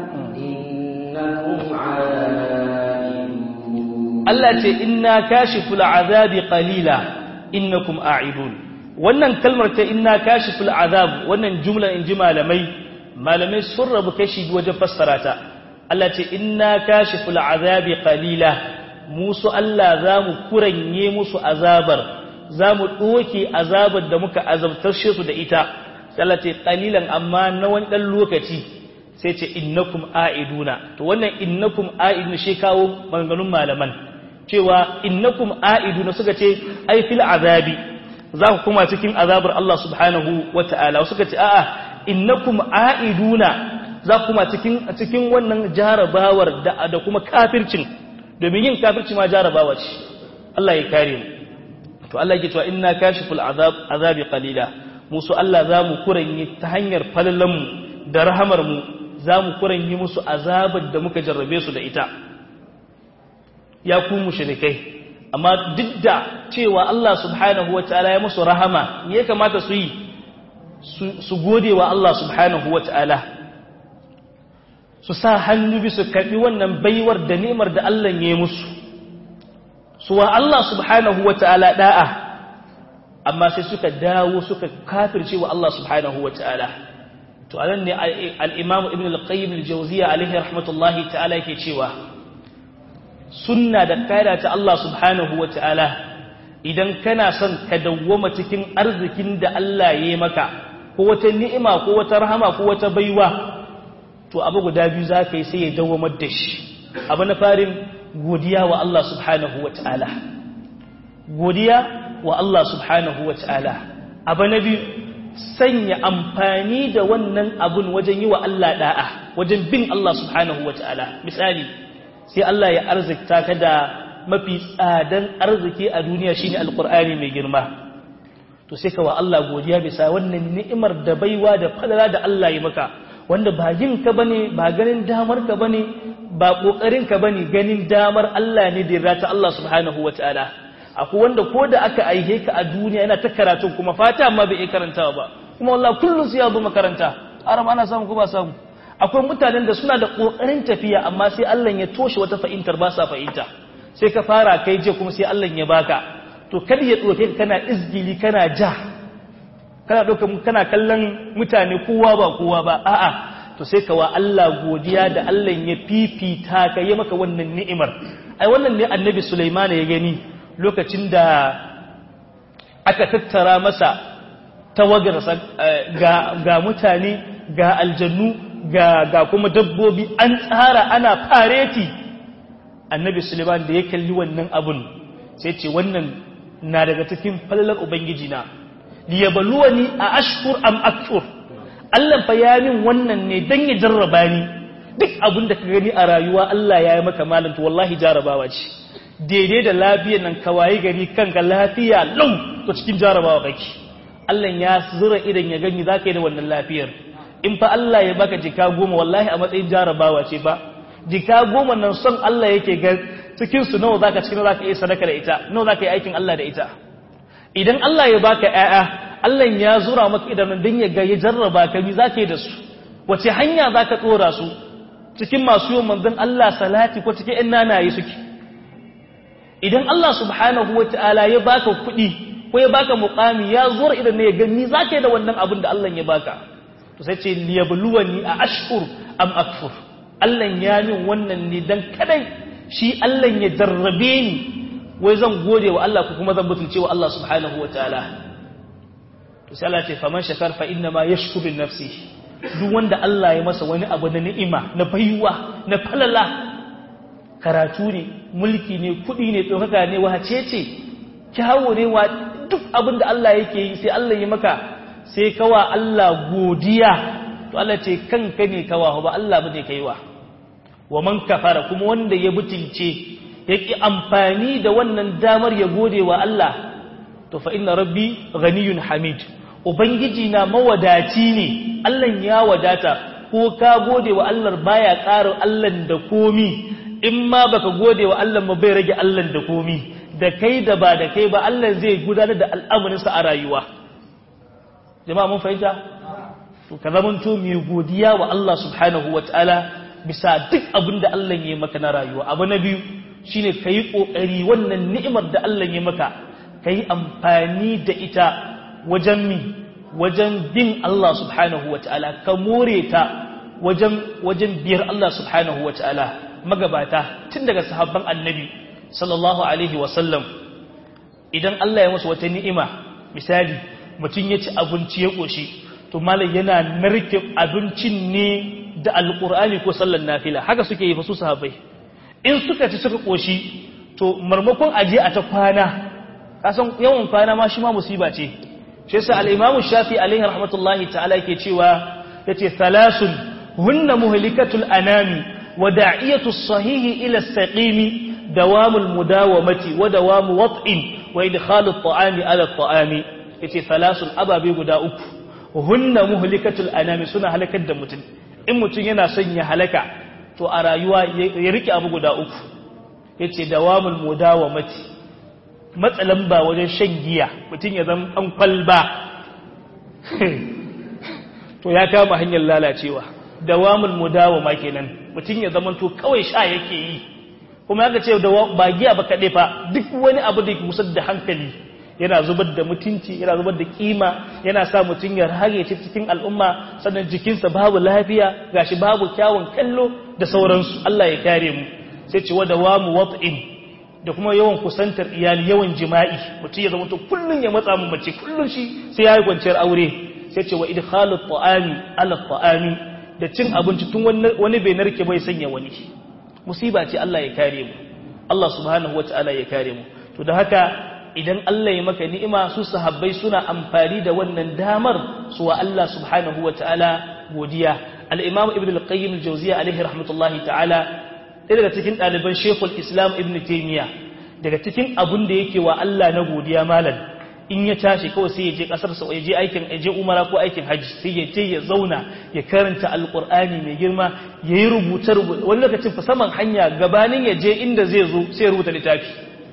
innakum Allah ce inna kashiful azabi qalila innakum a'idun wannan kalmar ta inna kashiful azab wannan jumla in ji malamai malamai sun rabu kashi wajen fassara ta Allah ce inna kashiful azabi qalila musu Allah zamu kuranye musu azabar zamu doke azabar da muka azabtar su da ita sai Allah ce qalilan amma na wani dan lokaci sai ce innakum a'iduna to wannan innakum a'idun shi kawo maganganun malaman cewa innakum a'iduna suka ce ai fil azabi za ku kuma cikin azabar Allah subhanahu wata'ala suka ce a'a innakum a'iduna za ku kuma cikin cikin wannan jarabawar da da kuma kafircin domin yin kafirci ma jarabawa ce Allah ya kare mu to Allah yake cewa inna kashiful azab azabi qalila musu Allah za mu kuranye ta hanyar falalan mu da rahamar mu za mu kuranye musu azabar da muka jarrabe su da ita ya ku mushrikai amma duk da cewa Allah subhanahu wataala ya musu rahama ya kamata su yi su gode wa Allah subhanahu wataala su sa hannu bi su karbi wannan baiwar da ni'imar da Allah ya yi musu su wa Allah subhanahu wataala da'a amma sai suka dawo suka kafirce wa Allah subhanahu wataala to anan ne al-Imam Ibn al-Qayyim al-Jawziyya alaihi rahmatullahi ta'ala yake cewa sunna da kaida ta Allah subhanahu wa ta'ala idan kana son ka dawwama cikin arzikin da Allah ya yi maka ko wata ni'ima ko wata rahama ko wata baiwa to abu guda biyu za ka yi sai ya dawwamar da shi abu na farin godiya wa Allah subhanahu wa ta'ala godiya wa Allah subhanahu wa ta'ala abu na biyu sanya amfani da wannan abun wajen yi wa Allah da'a wajen bin Allah subhanahu wa ta'ala misali sai Allah ya arzikta ka da mafi tsadan arziki a duniya shine alqur'ani mai girma to sai ka wa Allah godiya bisa wannan ni'imar da baiwa da falala da Allah ya maka wanda ba yin ka bane ba ganin damar ka bane ba kokarin ka bane ganin damar Allah ne da rata Allah subhanahu wataala akwai wanda ko da aka aihe ka a duniya yana ta karatu kuma fata amma bai iya karantawa ba kuma wallahi kullun sai ya zo makaranta arama ana samu ko ba samu akwai mutanen da suna da kokarin tafiya amma sai Allah ya toshe wata fahimtar ba sa fahimta sai ka fara kai je kuma sai Allah ya baka to kar ya doke ka kana izgili kana ja kana doka kana kallon mutane kowa ba kowa ba a'a to sai ka wa Allah godiya da Allah ya fifita ka yi maka wannan ni'imar ai wannan ne annabi Sulaiman ya gani lokacin da aka tattara masa tawagarsa ga ga mutane ga aljannu ga ga kuma dabbobi an tsara ana fareti annabi Sulaiman da ya kalli wannan abun sai ce wannan na daga cikin falalar ubangiji na liyabluwani a ashkur am akfur Allah fa ya min wannan ne dan ya jarraba ni duk abin da ka gani a rayuwa Allah ya yi maka malam to wallahi jarrabawa ce daidai da lafiyar nan ka wayi gari kanka lafiya lau to cikin jarrabawa kake Allah ya zura idan ya gani zaka yi da wannan lafiyar in fa Allah ya baka jika goma wallahi a matsayin jarrabawa ce ba jika goma nan son Allah yake ga cikin su nawa zaka cikin zaka yi sadaka da ita nawa zaka yi aikin Allah da ita idan Allah ya baka ƴaƴa Allah ya zura maka idanun dan ya ga ya jarraba ka bi zaka yi da su wace hanya zaka tsora su cikin masu yawan manzon Allah salati ko cikin ƴan nanaye suke idan Allah subhanahu wataala ya baka kuɗi ko ya baka muqami ya zura idan ne ya ga ni zaka yi da wannan abin da Allah ya baka to sai ce liyabluwani a ashkur am akfur Allah ya min wannan ne dan kadai shi Allah ya jarrabe ni wai zan gode wa Allah ko kuma zan butulce wa Allah subhanahu wa ta'ala to sai Allah ce faman shakar fa inna ma yashkuru nafsi duk wanda Allah ya masa wani abu na ni'ima na baiwa na falala karatu ne mulki ne kudi ne dokaka ne wace ce kyawo ne wa duk abin da Allah yake yi sai Allah ya maka sai kawa Allah godiya to Allah ce kanka ne kawa ba Allah bane kaiwa wa man kafara kuma wanda ya butulce yake amfani da wannan damar ya gode wa Allah to fa inna rabbi ghaniyun hamid ubangiji na mawadaci ne Allah ya wadata ko ka gode wa Allah baya ƙara Allah da komi in ma baka gode wa Allah ba bai rage Allah da komi da kai da ba da kai ba Allah zai gudanar da al'amuransa a rayuwa jama'a mun fahimta to ka zamanto mai godiya wa Allah subhanahu wataala bisa duk abin da Allah ya maka na rayuwa abu na biyu shine kayi kokari wannan ni'imar da Allah ya maka kayi amfani da ita wajen mi wajen bin Allah subhanahu wataala ka more ta wajen wajen biyar Allah subhanahu wataala magabata tun daga sahabban annabi sallallahu alaihi wasallam idan Allah ya masa wata ni'ima misali mutum ya ci abinci ya koshi to malam yana narke abincin ne da alqur'ani ko sallar nafila haka suke yi fa su sahabbai in suka ci suka koshi to marmakon aje a ta kwana kasan yawan kwana ma shi ma musiba ce shi yasa al-imamu shafi alaihi rahmatullahi ta'ala yake cewa yace thalasun hunna muhlikatul anami wa da'iyatu sahihi ila as-saqimi dawamul mudawamati wa dawamu wat'in wa idkhalu at-ta'ami ala at-ta'ami yace thalasun ababe guda uku hunna muhlikatul anami suna halakar da mutum in mutum yana son ya halaka to a rayuwa ya rike abu guda uku ya ce dawamul mudawa mati matsalan ba wajen shan giya mutum ya zama ɗan kwalba to ya kama hanyar lalacewa dawamul mudawa ma kenan mutum ya zama to kawai sha yake yi kuma ya ce ba giya ba kaɗai fa duk wani abu da ke musar da hankali yana zubar da mutunci yana zubar da kima yana sa mutum ya rage cikin al'umma sannan jikinsa babu lafiya gashi babu kyawun kallo da sauransu Allah ya kare mu sai ce wada wa mu wat'in da kuma yawan kusantar iyali yawan jima'i mutum ya zama to kullun ya matsa mu mace kullun shi sai yayi kwanciyar aure sai ce wa idkhalu ta'ami ala ta'ami da cin abinci tun wani bai narke bai sanya wani musiba ce Allah ya kare mu Allah subhanahu wataala ya kare mu to da haka idan Allah ya maka ni'ima su sahabbai suna amfani da wannan damar su wa Allah subhanahu wataala godiya al-imam ibn al-qayyim al-jawziyya alaihi rahmatullahi ta'ala ɗaya daga cikin ɗaliban shekul islam ibn taimiyya daga cikin abun da yake wa Allah na godiya malam in ya tashi kawai sai ya je kasar sa ya je aikin ya je umara ko aikin haji sai ya je ya zauna ya karanta alqur'ani mai girma ya yi rubuce rubuce wani lokacin fa saman hanya gabanin ya je inda zai zo sai ya rubuta littafi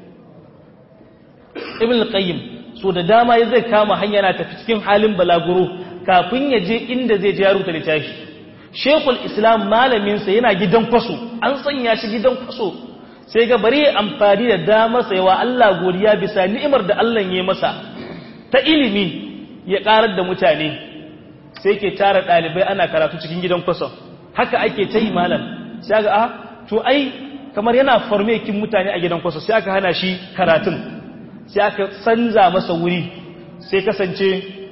ibn al-qayyim so da dama ya zai kama hanya na tafi cikin halin balaguro kafin ya je inda zai je ya rubuta littafi shekul islam malaminsa yana gidan kwaso an sanya shi gidan kwaso sai ga bari amfani da damar yawa Allah godiya bisa ni'imar da Allah ya masa ta ilimi ya karar da mutane sai ke tara ɗalibai ana karatu cikin gidan kwaso haka ake ta yi malam sai ga a to ai kamar yana farmekin mutane a gidan kwaso sai aka hana shi karatun sai aka canza masa wuri sai kasance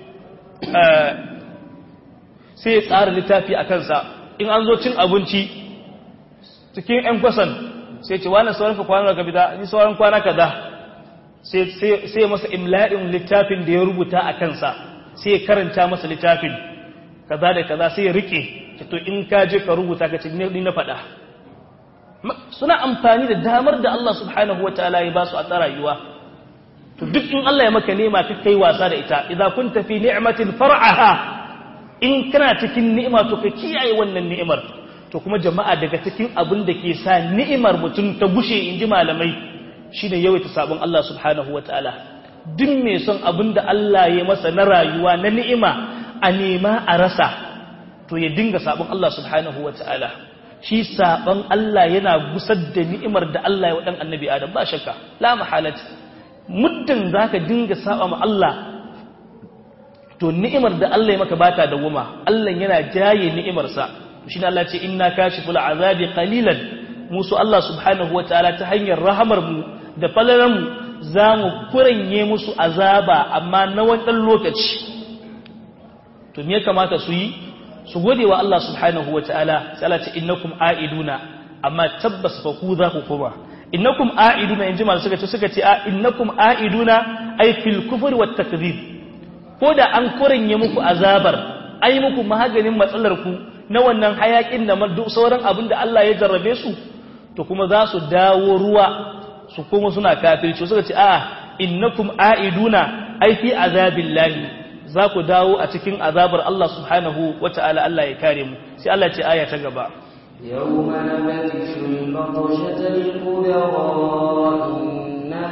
sai ya tsara littafi a kansa in an zo cin abinci cikin 'yan kwasan sai ce wani sauran ka kwanar ka fita ni sauran kwana kaza sai masa imla'in littafin da ya rubuta a kansa sai ya karanta masa littafin kaza da kaza sai ya rike to in ka je ka rubuta ka ce ni na faɗa suna amfani da damar da Allah subhanahu wa ta'ala ya ba su a rayuwa to duk in Allah ya maka nema ka kai wasa da ita idza kunta fi ni'matin far'aha in kana cikin ni'ima to ka kiyaye wannan ni'imar to kuma jama'a daga cikin abin da ke sa ni'imar mutum ta gushe in ji malamai shine yawaita sabon Allah subhanahu wataala duk mai son abin da Allah ya masa na rayuwa na ni'ima a nema a rasa to ya dinga sabon Allah subhanahu wataala shi sabon Allah yana gusar da ni'imar da Allah ya wa dan annabi Adam ba shakka la mahalati muddin zaka dinga saba ma Allah to ni'imar da Allah ya maka bata da wuma Allah yana jaye ni'imarsa shi ne Allah ce inna kashiful azabi qalilan musu Allah subhanahu wataala ta hanyar rahamar mu da falalan mu zamu kuranye musu azaba amma na wani lokaci to me ya kamata su yi su gode wa Allah subhanahu wataala sai Allah ce innakum aiduna amma tabbas fa ku za ku koma innakum aiduna inji mal suka ce suka ce innakum aiduna ay fil kufri wat takdhib ko da an kuranye muku azabar ai muku maganin matsalar ku na wannan hayakin da duk sauran abin da Allah ya jarrabe su to kuma za su dawo ruwa su kuma suna kafirci suka ce a innakum aiduna ai fi azabillahi za ku dawo a cikin azabar Allah subhanahu wata'ala Allah ya kare mu sai Allah ce aya ta gaba يوم نبتش البطشة الكبرى إنا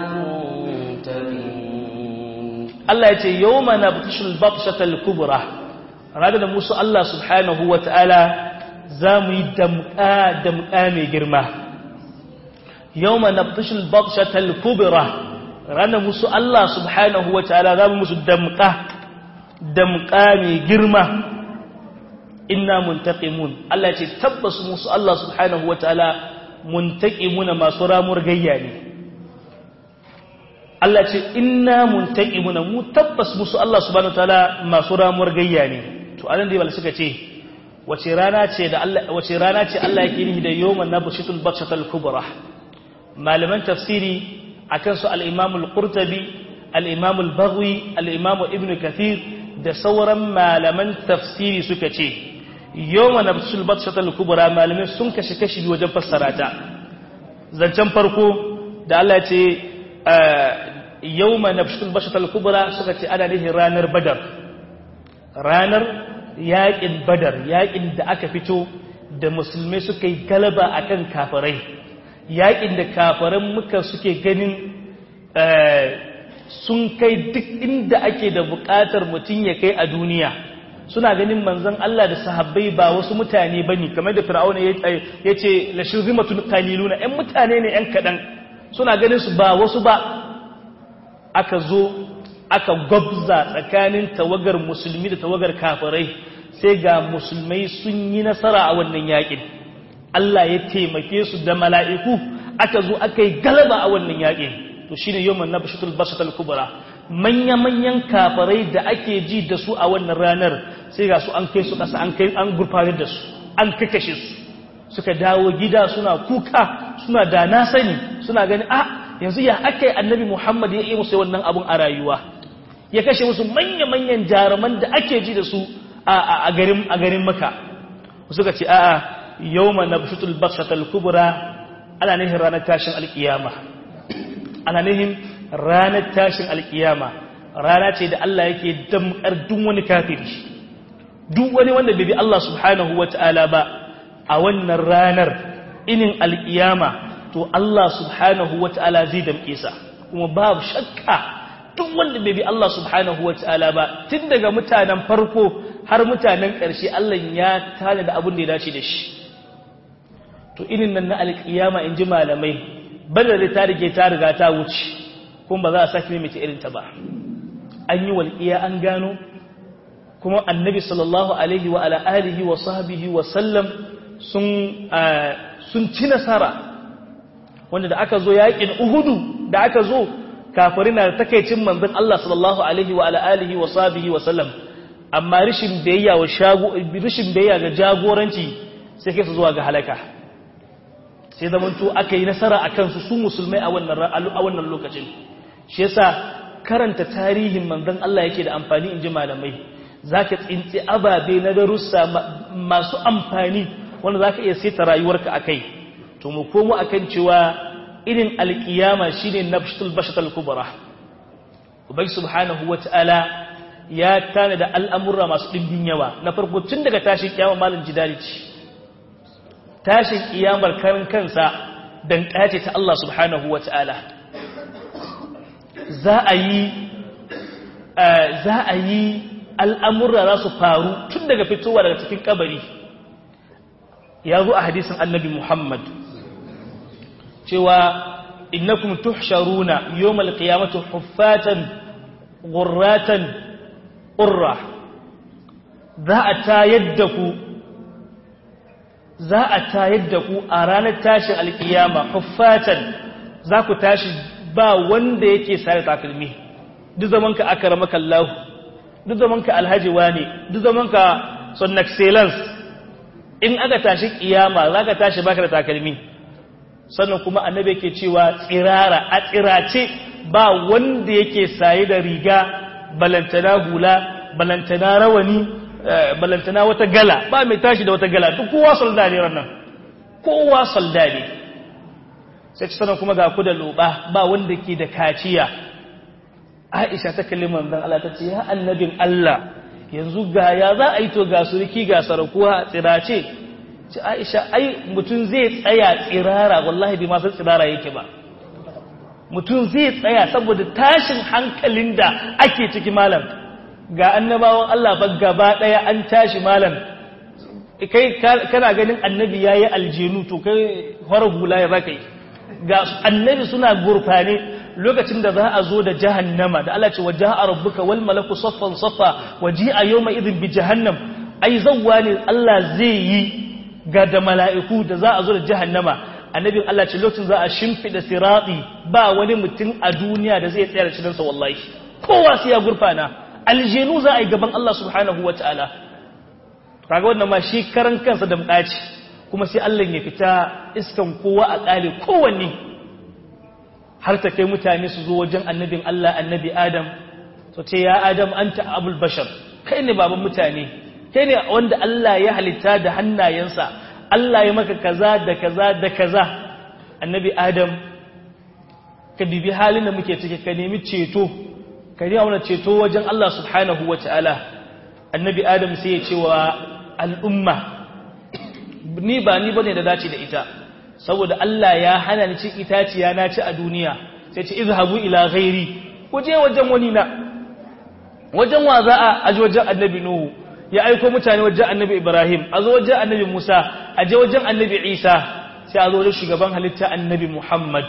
منتقمون Allah ya ce yawma nabtishul batshatal kubra ranar da musu Allah subhanahu wata'ala za mu yi damƙa damƙa mai girma yawma nabtishul batshatal kubra ranar musu Allah subhanahu wata'ala za mu musu damƙa damƙa mai girma inna muntaqimun Allah ya ce tabbas musu Allah subhanahu wata'ala muntaqimuna masu ramuwar gayya ne Allah ce inna muntaqimuna mu tabbas musu Allah subhanahu wataala masu ramuwar gayya ne to anan dai bal suka ce wace rana ce da Allah wace rana ce Allah yake nihi da yawman nabshatul batshatul kubra malaman tafsiri akan su al-Imam al-Qurtubi al-Imam al-Baghawi al-Imam Ibn Kathir da sauran malaman tafsiri suka ce yawman nabshatul batshatul kubra malamai sun kashe kashi wajen fassara ta zancen farko da Allah ya ce yawma nabshatul bashatal kubra suka ce ana nihin ranar badar ranar yaƙin badar yaƙin da aka fito da musulmai suka yi galaba akan kafirai yaƙin da kafiran muka suke ganin sun kai duk inda ake da buƙatar mutum ya kai a duniya suna ganin manzon Allah da sahabbai ba wasu mutane bane kamar da fir'auna ya ce la shirzimatun qaliluna ƴan mutane ne ƴan kaɗan suna ganin su ba wasu ba aka zo aka gwabza tsakanin tawagar musulmi da tawagar kafirai sai ga musulmai sun yi nasara a wannan yakin Allah ya taimake su da mala'iku aka zo aka yi galaba a wannan yakin to shine yawman nabshatul basatul kubra manya manyan kafirai da ake ji da su a wannan ranar sai ga su an kai su kasa an kai an gurfanar da su an kakashe su suka dawo gida suna kuka suna da na sani suna gani a yanzu ya aka yi annabi muhammad ya yi musu wannan abun a rayuwa ya kashe musu manya-manyan jaruman da ake ji da su a garin maka suka ce a'a yau ma na bishutul bakshatal kubura ana nihin ranar tashin alkiyama ana nihin ranar tashin alkiyama rana ce da Allah yake damkar duk wani kafiri duk wani wanda bai bi Allah subhanahu wata'ala ba a wannan ranar inin alkiyama to Allah subhanahu wata'ala zai damke sa kuma babu shakka duk wanda bai bi Allah subhanahu wata'ala ba tun daga mutanen farko har mutanen ƙarshe Allah ya tana da abin da ya dace da shi to inin nan na alkiyama in ji malamai badar ta rige ta riga ta wuce kuma ba za a sake maimaita irin ta ba an yi walƙiya an gano kuma annabi sallallahu alaihi wa ala alihi wa sahbihi wa sallam sun sun ci nasara wanda da aka zo yakin uhudu da aka zo kafirin na takeicin manzon Allah sallallahu alaihi wa ala alihi wa sahbihi wa sallam amma rishin biyayya wa shago rishin biyayya ga jagoranci sai kai su zuwa ga halaka sai zamanto aka yi nasara a kansu su musulmai a wannan lokacin shi yasa karanta tarihin manzon Allah yake da amfani in ji malamai za ka tsinci ababe na darussa masu amfani wanda za ka iya saita rayuwarka a kai to mu komo a kan cewa irin alkiyama shi ne na bashatal kubara ubai subhanahu wa ta'ala ya tana da al'amurra masu ɗimbin yawa na farko tun daga tashin kiyama malin jidali ce tashin kiyamar karin kansa don ƙace ta Allah subhanahu wa ta'ala za a yi za a yi al'amurra za su faru tun daga fitowa daga cikin kabari ya zo a hadisin annabi Muhammad cewa innakum tuhsharuna yawmal qiyamati huffatan ghurratan urra za a tayar da ku za a tayar da ku a ranar tashin alkiyama huffatan za ku tashi ba wanda yake sare takalmi duk zaman ka akramaka Allah duk zaman ka alhaji wane duk zaman ka son excellence in aka tashi kiyama zaka tashi baka da takalmi sannan kuma annabi yake cewa tsirara a tsirace ba wanda yake saye da riga balantana hula balantana rawani balantana wata gala ba mai tashi da wata gala duk kowa solda ne ranan kowa solda ne sai sanan kuma ga ku da loba ba wanda ke da kaciya Aisha ta kalli manzon Allah ta ce ya annabin Allah yanzu ga ya za a yi to ga suriki ga sarakuwa tsirace ce Aisha ai mutum zai tsaya tsirara wallahi bai ma san tsirara yake ba mutum zai tsaya saboda tashin hankalin da ake ciki malam ga annabawan Allah ba gaba daya an tashi malam kai kana ganin annabi yayi aljenu to kai horar hula ya zaka yi ga annabi suna gurfane lokacin da za a zo da jahannama da Allah ce wa ja'a rabbuka wal malaku saffan saffa wa ji'a yawma idhin bi jahannam ai zawwa ne Allah zai yi ga da mala'iku da za a zo da jahannama annabin Allah ce lokacin za a shimfida sirati ba wani mutum a duniya da zai tsaya da cikin sa wallahi kowa sai ya gurfana aljenu za a yi gaban Allah subhanahu wataala kaga wannan ma shi karan kansa da mudaci kuma sai Allah ya fita iskan kowa a kale kowanne har ta kai mutane su zo wajen annabin Allah annabi Adam to ce ya Adam anta abul bashar kai ne baban mutane kai ne wanda Allah ya halitta da hannayensa Allah ya maka kaza da kaza da kaza annabi Adam ka bibi halin da muke ciki ka nemi ceto ka nemi wannan ceto wajen Allah subhanahu wataala annabi Adam sai ya ce wa al'umma ni ba ni bane da dace da ita saboda Allah ya hana ni cin itaciya na ci a duniya sai ce izhabu ila ghairi ku je wajen wani na wajen wa za a aje wajen annabi nuhu ya aiko mutane wajen annabi ibrahim a zo wajen annabi musa a je wajen annabi isa sai a zo wajen shugaban halitta annabi muhammad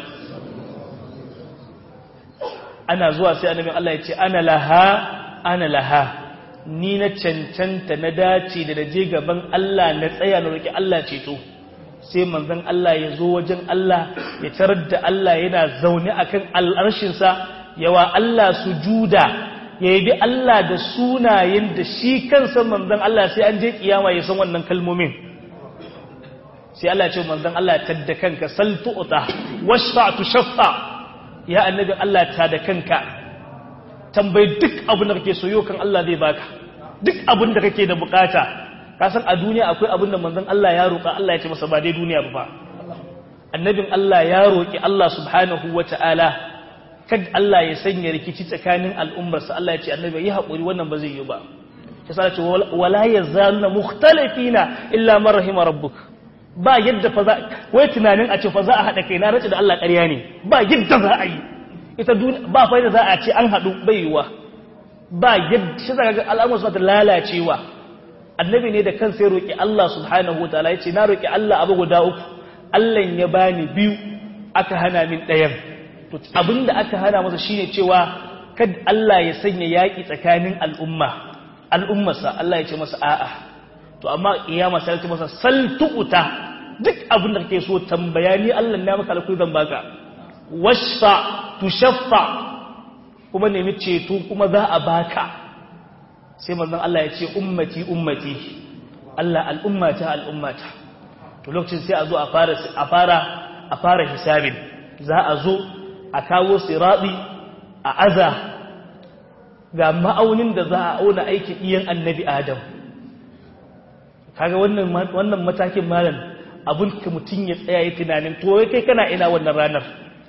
ana zuwa sai annabi Allah ya ce ana laha ana laha ni na cancanta na dace da naje gaban Allah na tsaya na roki Allah ceto sai manzon Allah ya zo wajen Allah ya tarar da Allah yana zaune akan al'arshinsa yawa Allah sujuda ya yi Allah da sunayen da shi kansa manzon Allah sai an je kiyama ya san wannan kalmomin sai Allah ya ce manzon Allah tadda kanka sal tu'ta washfa tushaffa ya annabi Allah ta da kanka tambayi duk abin da kake so yau kan Allah zai baka duk abin da kake da bukata ka san a duniya akwai abin da manzon Allah ya roƙa Allah ya ce masa ba dai duniya ba annabin Allah ya roƙi Allah subhanahu wata'ala kad Allah ya sanya rikici tsakanin al'ummarsa Allah ya ce annabi yi haƙuri wannan ba zai yi ba ya sa ce wala yazaluna mukhtalifina illa man rahima rabbuk ba yadda fa za wai tunanin a ce fa za a haɗa kai na race da Allah ƙarya ne ba yadda za a yi ita ba fa yadda za a ce an haɗu bai yiwa ba yadda shi zaka ga al'amuran suna lalacewa annabi ne da kansa ya roki Allah subhanahu wataala yace na roki Allah abu guda uku Allah ya bani biyu aka hana min ɗayan to abinda aka hana masa shine cewa kad Allah ya sanya yaki tsakanin al'umma al'ummarsa Allah ya ce masa a'a to amma kiyama sai ta masa sal tuquta duk abin da kake so tambaya ni Allah na maka alƙuri zan baka washfa tushaffa kuma nemi ceto kuma za a baka sai manzon Allah ya ce ummati ummati Allah al'ummata al'ummata to lokacin sai a zo a fara a fara a fara hisabin za a zo a kawo siradi a aza ga ma'aunin da za a auna aikin iyan annabi Adam kaga wannan wannan matakin malam abun ka mutun ya tsaya yi tunanin to wai kai kana ina wannan ranar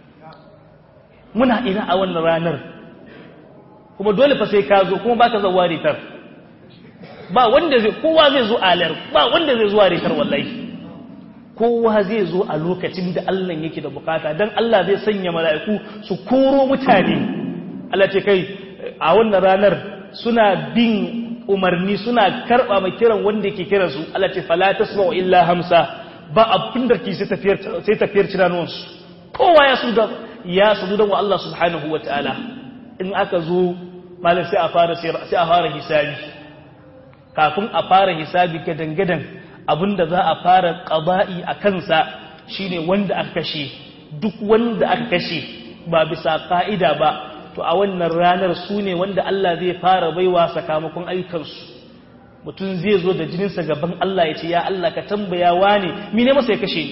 muna ina a wannan ranar kuma dole fa sai ka zo kuma baka zuwa ritar ba wanda zai kowa zai zo alar ba wanda zai zuwa ritar wallahi kowa zai zo a lokacin da Allah yake da bukata dan Allah zai sanya mala'iku su koro mutane Allah ce kai a wannan ranar suna bin umarni suna karba mai kiran wanda yake kiran su Allah ce fala tasma'u illa hamsa ba abin da ke sai tafiyar sai tafiyar cinanuwansu kowa ya su da ya su da wa Allah subhanahu wataala in aka zo malam sai a fara sai a fara hisabi kafin a fara hisabi ga dangadan abinda za a fara qada'i a kansa shine wanda aka kashe duk wanda aka kashe ba bisa ka'ida ba to a wannan ranar su ne wanda Allah zai fara baiwa sakamakon ayyukansu mutum zai zo da jininsa gaban Allah ya ce ya Allah ka tambaya wane mine masa ya kashe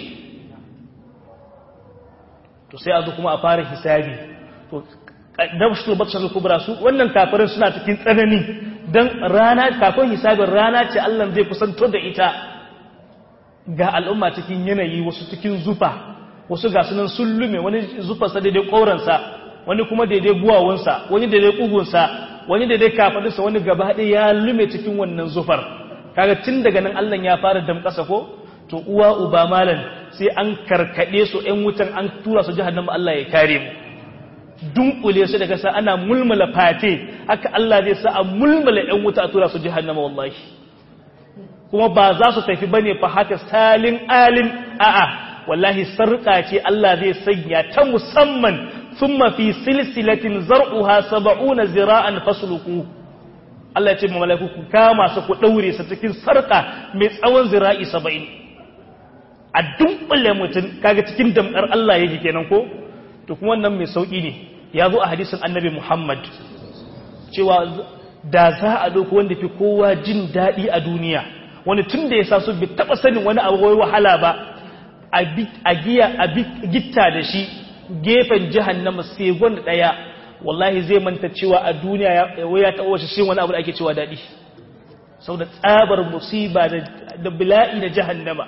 to sai a zo kuma a fara hisabi to dabshul batshal kubra su wannan kafirin suna cikin tsanani dan rana kafin hisabin rana ce Allah zai kusanto da ita ga al'umma cikin yanayi wasu cikin zufa wasu ga sunan sullume wani zufarsa daidai koransa wani kuma daidai buwawansa wani daidai kugunsa wani daidai kafadinsa wani gaba ɗaya ya lume cikin wannan zufar kaga tun daga nan Allah ya fara damƙasa ko to uwa uba malan sai an karkade su ƴan wutan an tura su jahannama Allah ya kare mu dunkule su daga sa ana mulmula fate haka Allah zai sa a mulmula ƴan wuta a tura su jahannama wallahi kuma ba za su tafi bane fa haka salin alin a'a wallahi sarƙa ce Allah zai sanya ta musamman thumma fi silsilatin zar'uha 70 zira'an fasluku Allah ya ce mu malaiku ku kama su ku daure su cikin sarƙa mai tsawon zira'i 70 a dunkule mutum kaga cikin damkar Allah yake kenan ko to kuma wannan mai sauki ne ya zo a hadisin annabi Muhammad cewa da za a dauko wanda fi kowa jin daɗi a duniya wani tun da ya sa su bi taɓa sanin wani abu wai wahala ba a giya a gitta da shi gefen jahannama sai gwanda ɗaya wallahi zai manta cewa a duniya ya taɓa shi wani abu da ake cewa daɗi sau da tsabar musiba da bila'i na jahannama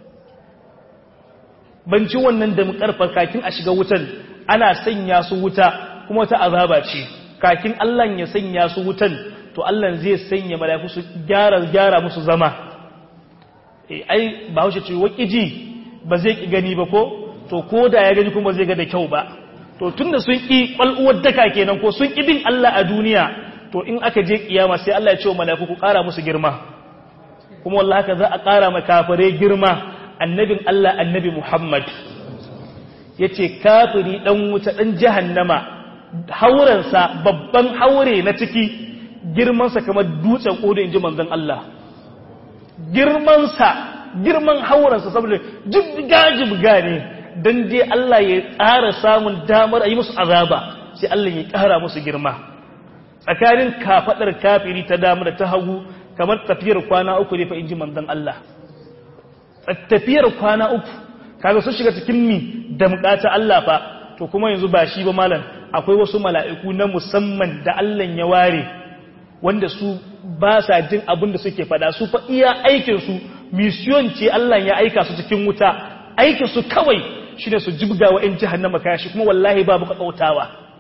ban ci wannan da mukarfar kakin a shiga wutan ana sanya su wuta kuma ta azaba ce kakin Allah ya sanya su wutan to Allah zai sanya mala'iku su gyara gyara musu zama eh ai ba wuce ce wakiji ba zai ki gani ba ko to ko da ya gani kuma zai ga da kyau ba to tunda sun ki kwal'uwar daka kenan ko sun ki bin Allah a duniya to in aka je kiyama sai Allah ya ce wa mala'iku ku ƙara musu girma kuma wallahi haka za a ƙara ma kafare girma annabin Allah annabi Muhammad yace kafiri dan wuta dan jahannama haurensa babban haure na ciki girmansa kamar dutsen kodo inji manzon Allah girmansa girman haurensa saboda jibga jibga ne dan dai Allah ya tsara samun damar a yi musu azaba sai Allah ya ƙara musu girma tsakanin kafadar kafiri ta damar ta hagu kamar tafiyar kwana uku ne fa inji manzon Allah tafiyar kwana uku kaga sun shiga cikin mi damƙa ta Allah fa to kuma yanzu ba shi ba malam akwai wasu mala'iku na musamman da Allah ya ware wanda su ba sa jin abin da suke fada su fa iya aikin su mission ce Allah ya aika su cikin wuta aikin su kawai shine su jibga wa in jahannama kashi kuma wallahi babu kakkautawa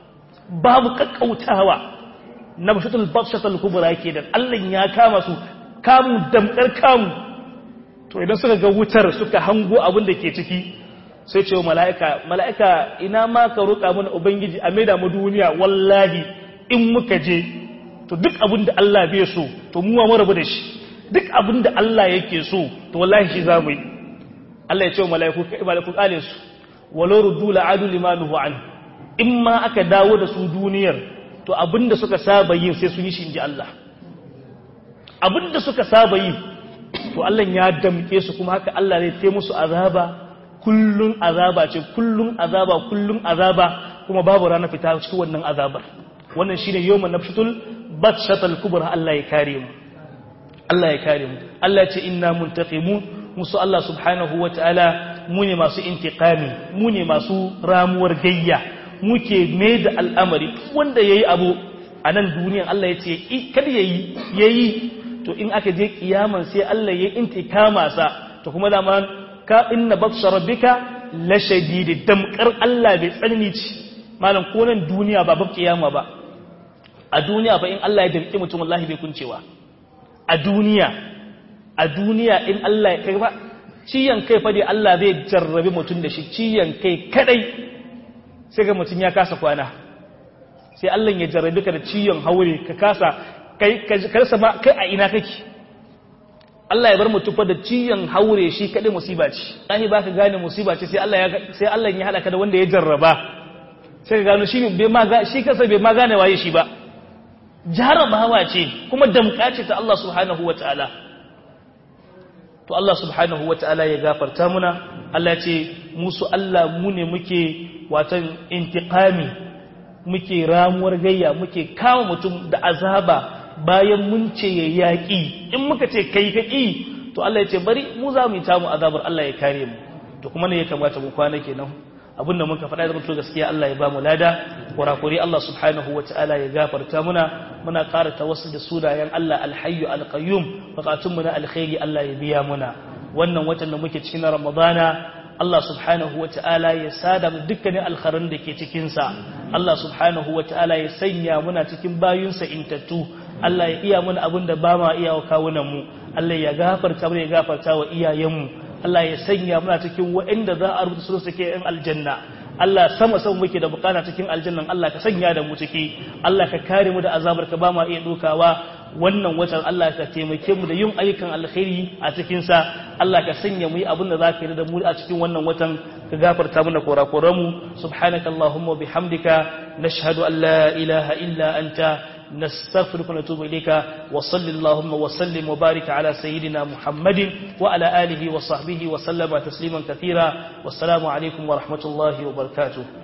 babu kakkautawa na bashatul bakshatul kubra kenan Allah ya kama su kamu damkar kamu to idan suka ga wutar suka hango abin da ke ciki sai ce wa mala'ika mala'ika ina ma ka roƙa mana ubangiji a maida mu duniya wallahi in muka je to duk abin da Allah bai so to mu ma mu rabu da shi duk abin da Allah yake so to wallahi shi za mu yi Allah ya ce wa mala'iku mala'iku kale su walau ruddu la'adu limanuhu an in ma aka dawo da su duniyar to abin da suka saba yin sai sun yi shi inji Allah abin da suka saba yi to Allah ya damke su kuma haka Allah zai tai musu azaba kullun azaba ce kullun azaba kullun azaba kuma babu rana fita cikin wannan azabar wannan shine yawman nafshatul batshatul kubra Allah ya kare mu Allah ya kare mu Allah ya ce inna muntaqimun musu Allah subhanahu wataala mu ne masu intiqami mu ne masu ramuwar gayya muke mai da al'amari wanda yayi abu a nan duniyan Allah ya ce kada yayi yayi to in aka je kiyaman sai Allah ya intikama sa to kuma dama ka inna batsha rabbika la shadid damkar Allah bai tsanani ci malam ko nan duniya ba bab kiyama ba a duniya fa in Allah ya damki mutum wallahi bai kuncewa a duniya a duniya in Allah ya kai ba ciyan kai fa dai Allah zai jarrabi mutum da shi ciyan kai kadai sai ga mutum ya kasa kwana sai Allah ya jarrabi ka da ciyan haure ka kasa kai karsa ma kai a ina kake Allah ya bar mutum fa da ciyan haure shi kadai musiba ce lahi baka gane musiba ce sai Allah ya sai Allah ya hada ka da wanda ya jarraba sai ka gano shi bai ma shi kansa bai ma gane waye shi ba jarabawa ce kuma damka ce ta Allah subhanahu wataala to Allah subhanahu wataala ya gafarta muna Allah ce musu Allah mu ne muke watan intiqami muke ramuwar gayya muke kawo mutum da azaba bayan mun ce ya yaƙi in muka ce kai ka ƙi to Allah ya ce bari mu za mu yi tamu azabar Allah ya kare mu to kuma ne ya kamata mu kwana kenan abinda muka faɗa da mutu gaskiya Allah ya ba mu lada kurakuri Allah subhanahu wa ta'ala ya gafarta muna muna ƙara tawassul da sunayen Allah alhayyu alqayyum bukatun mu na alkhairi Allah ya biya muna wannan watan da muke cikin Ramadana Allah subhanahu wa ta'ala ya sada mu dukkanin alkharin da ke cikinsa Allah subhanahu wa ta'ala ya sanya muna cikin bayunsa intattu Allah ya iya mana abin da ba ma iya wa kawunanmu Allah ya gafarta mu ya gafarta wa iyayenmu Allah ya sanya muna cikin waɗanda za a rubuta su suke yan aljanna Allah sama sama muke da bukata cikin aljannan Allah ka sanya da mu ciki Allah ka kare mu da azabar ka ba ma iya dokawa wannan watan Allah ka taimake mu da yin ayyukan alkhairi a cikin sa Allah ka sanya mu yi abin da zaka yi da mu a cikin wannan watan ka gafarta mana kurakuran mu subhanakallahumma bihamdika nashhadu an la ilaha illa anta نستغفرك ونتوب إليك وصل اللهم وسلم وبارك على سيدنا محمد وعلى آله وصحبه وسلم تسليما كثيرا والسلام عليكم ورحمة الله وبركاته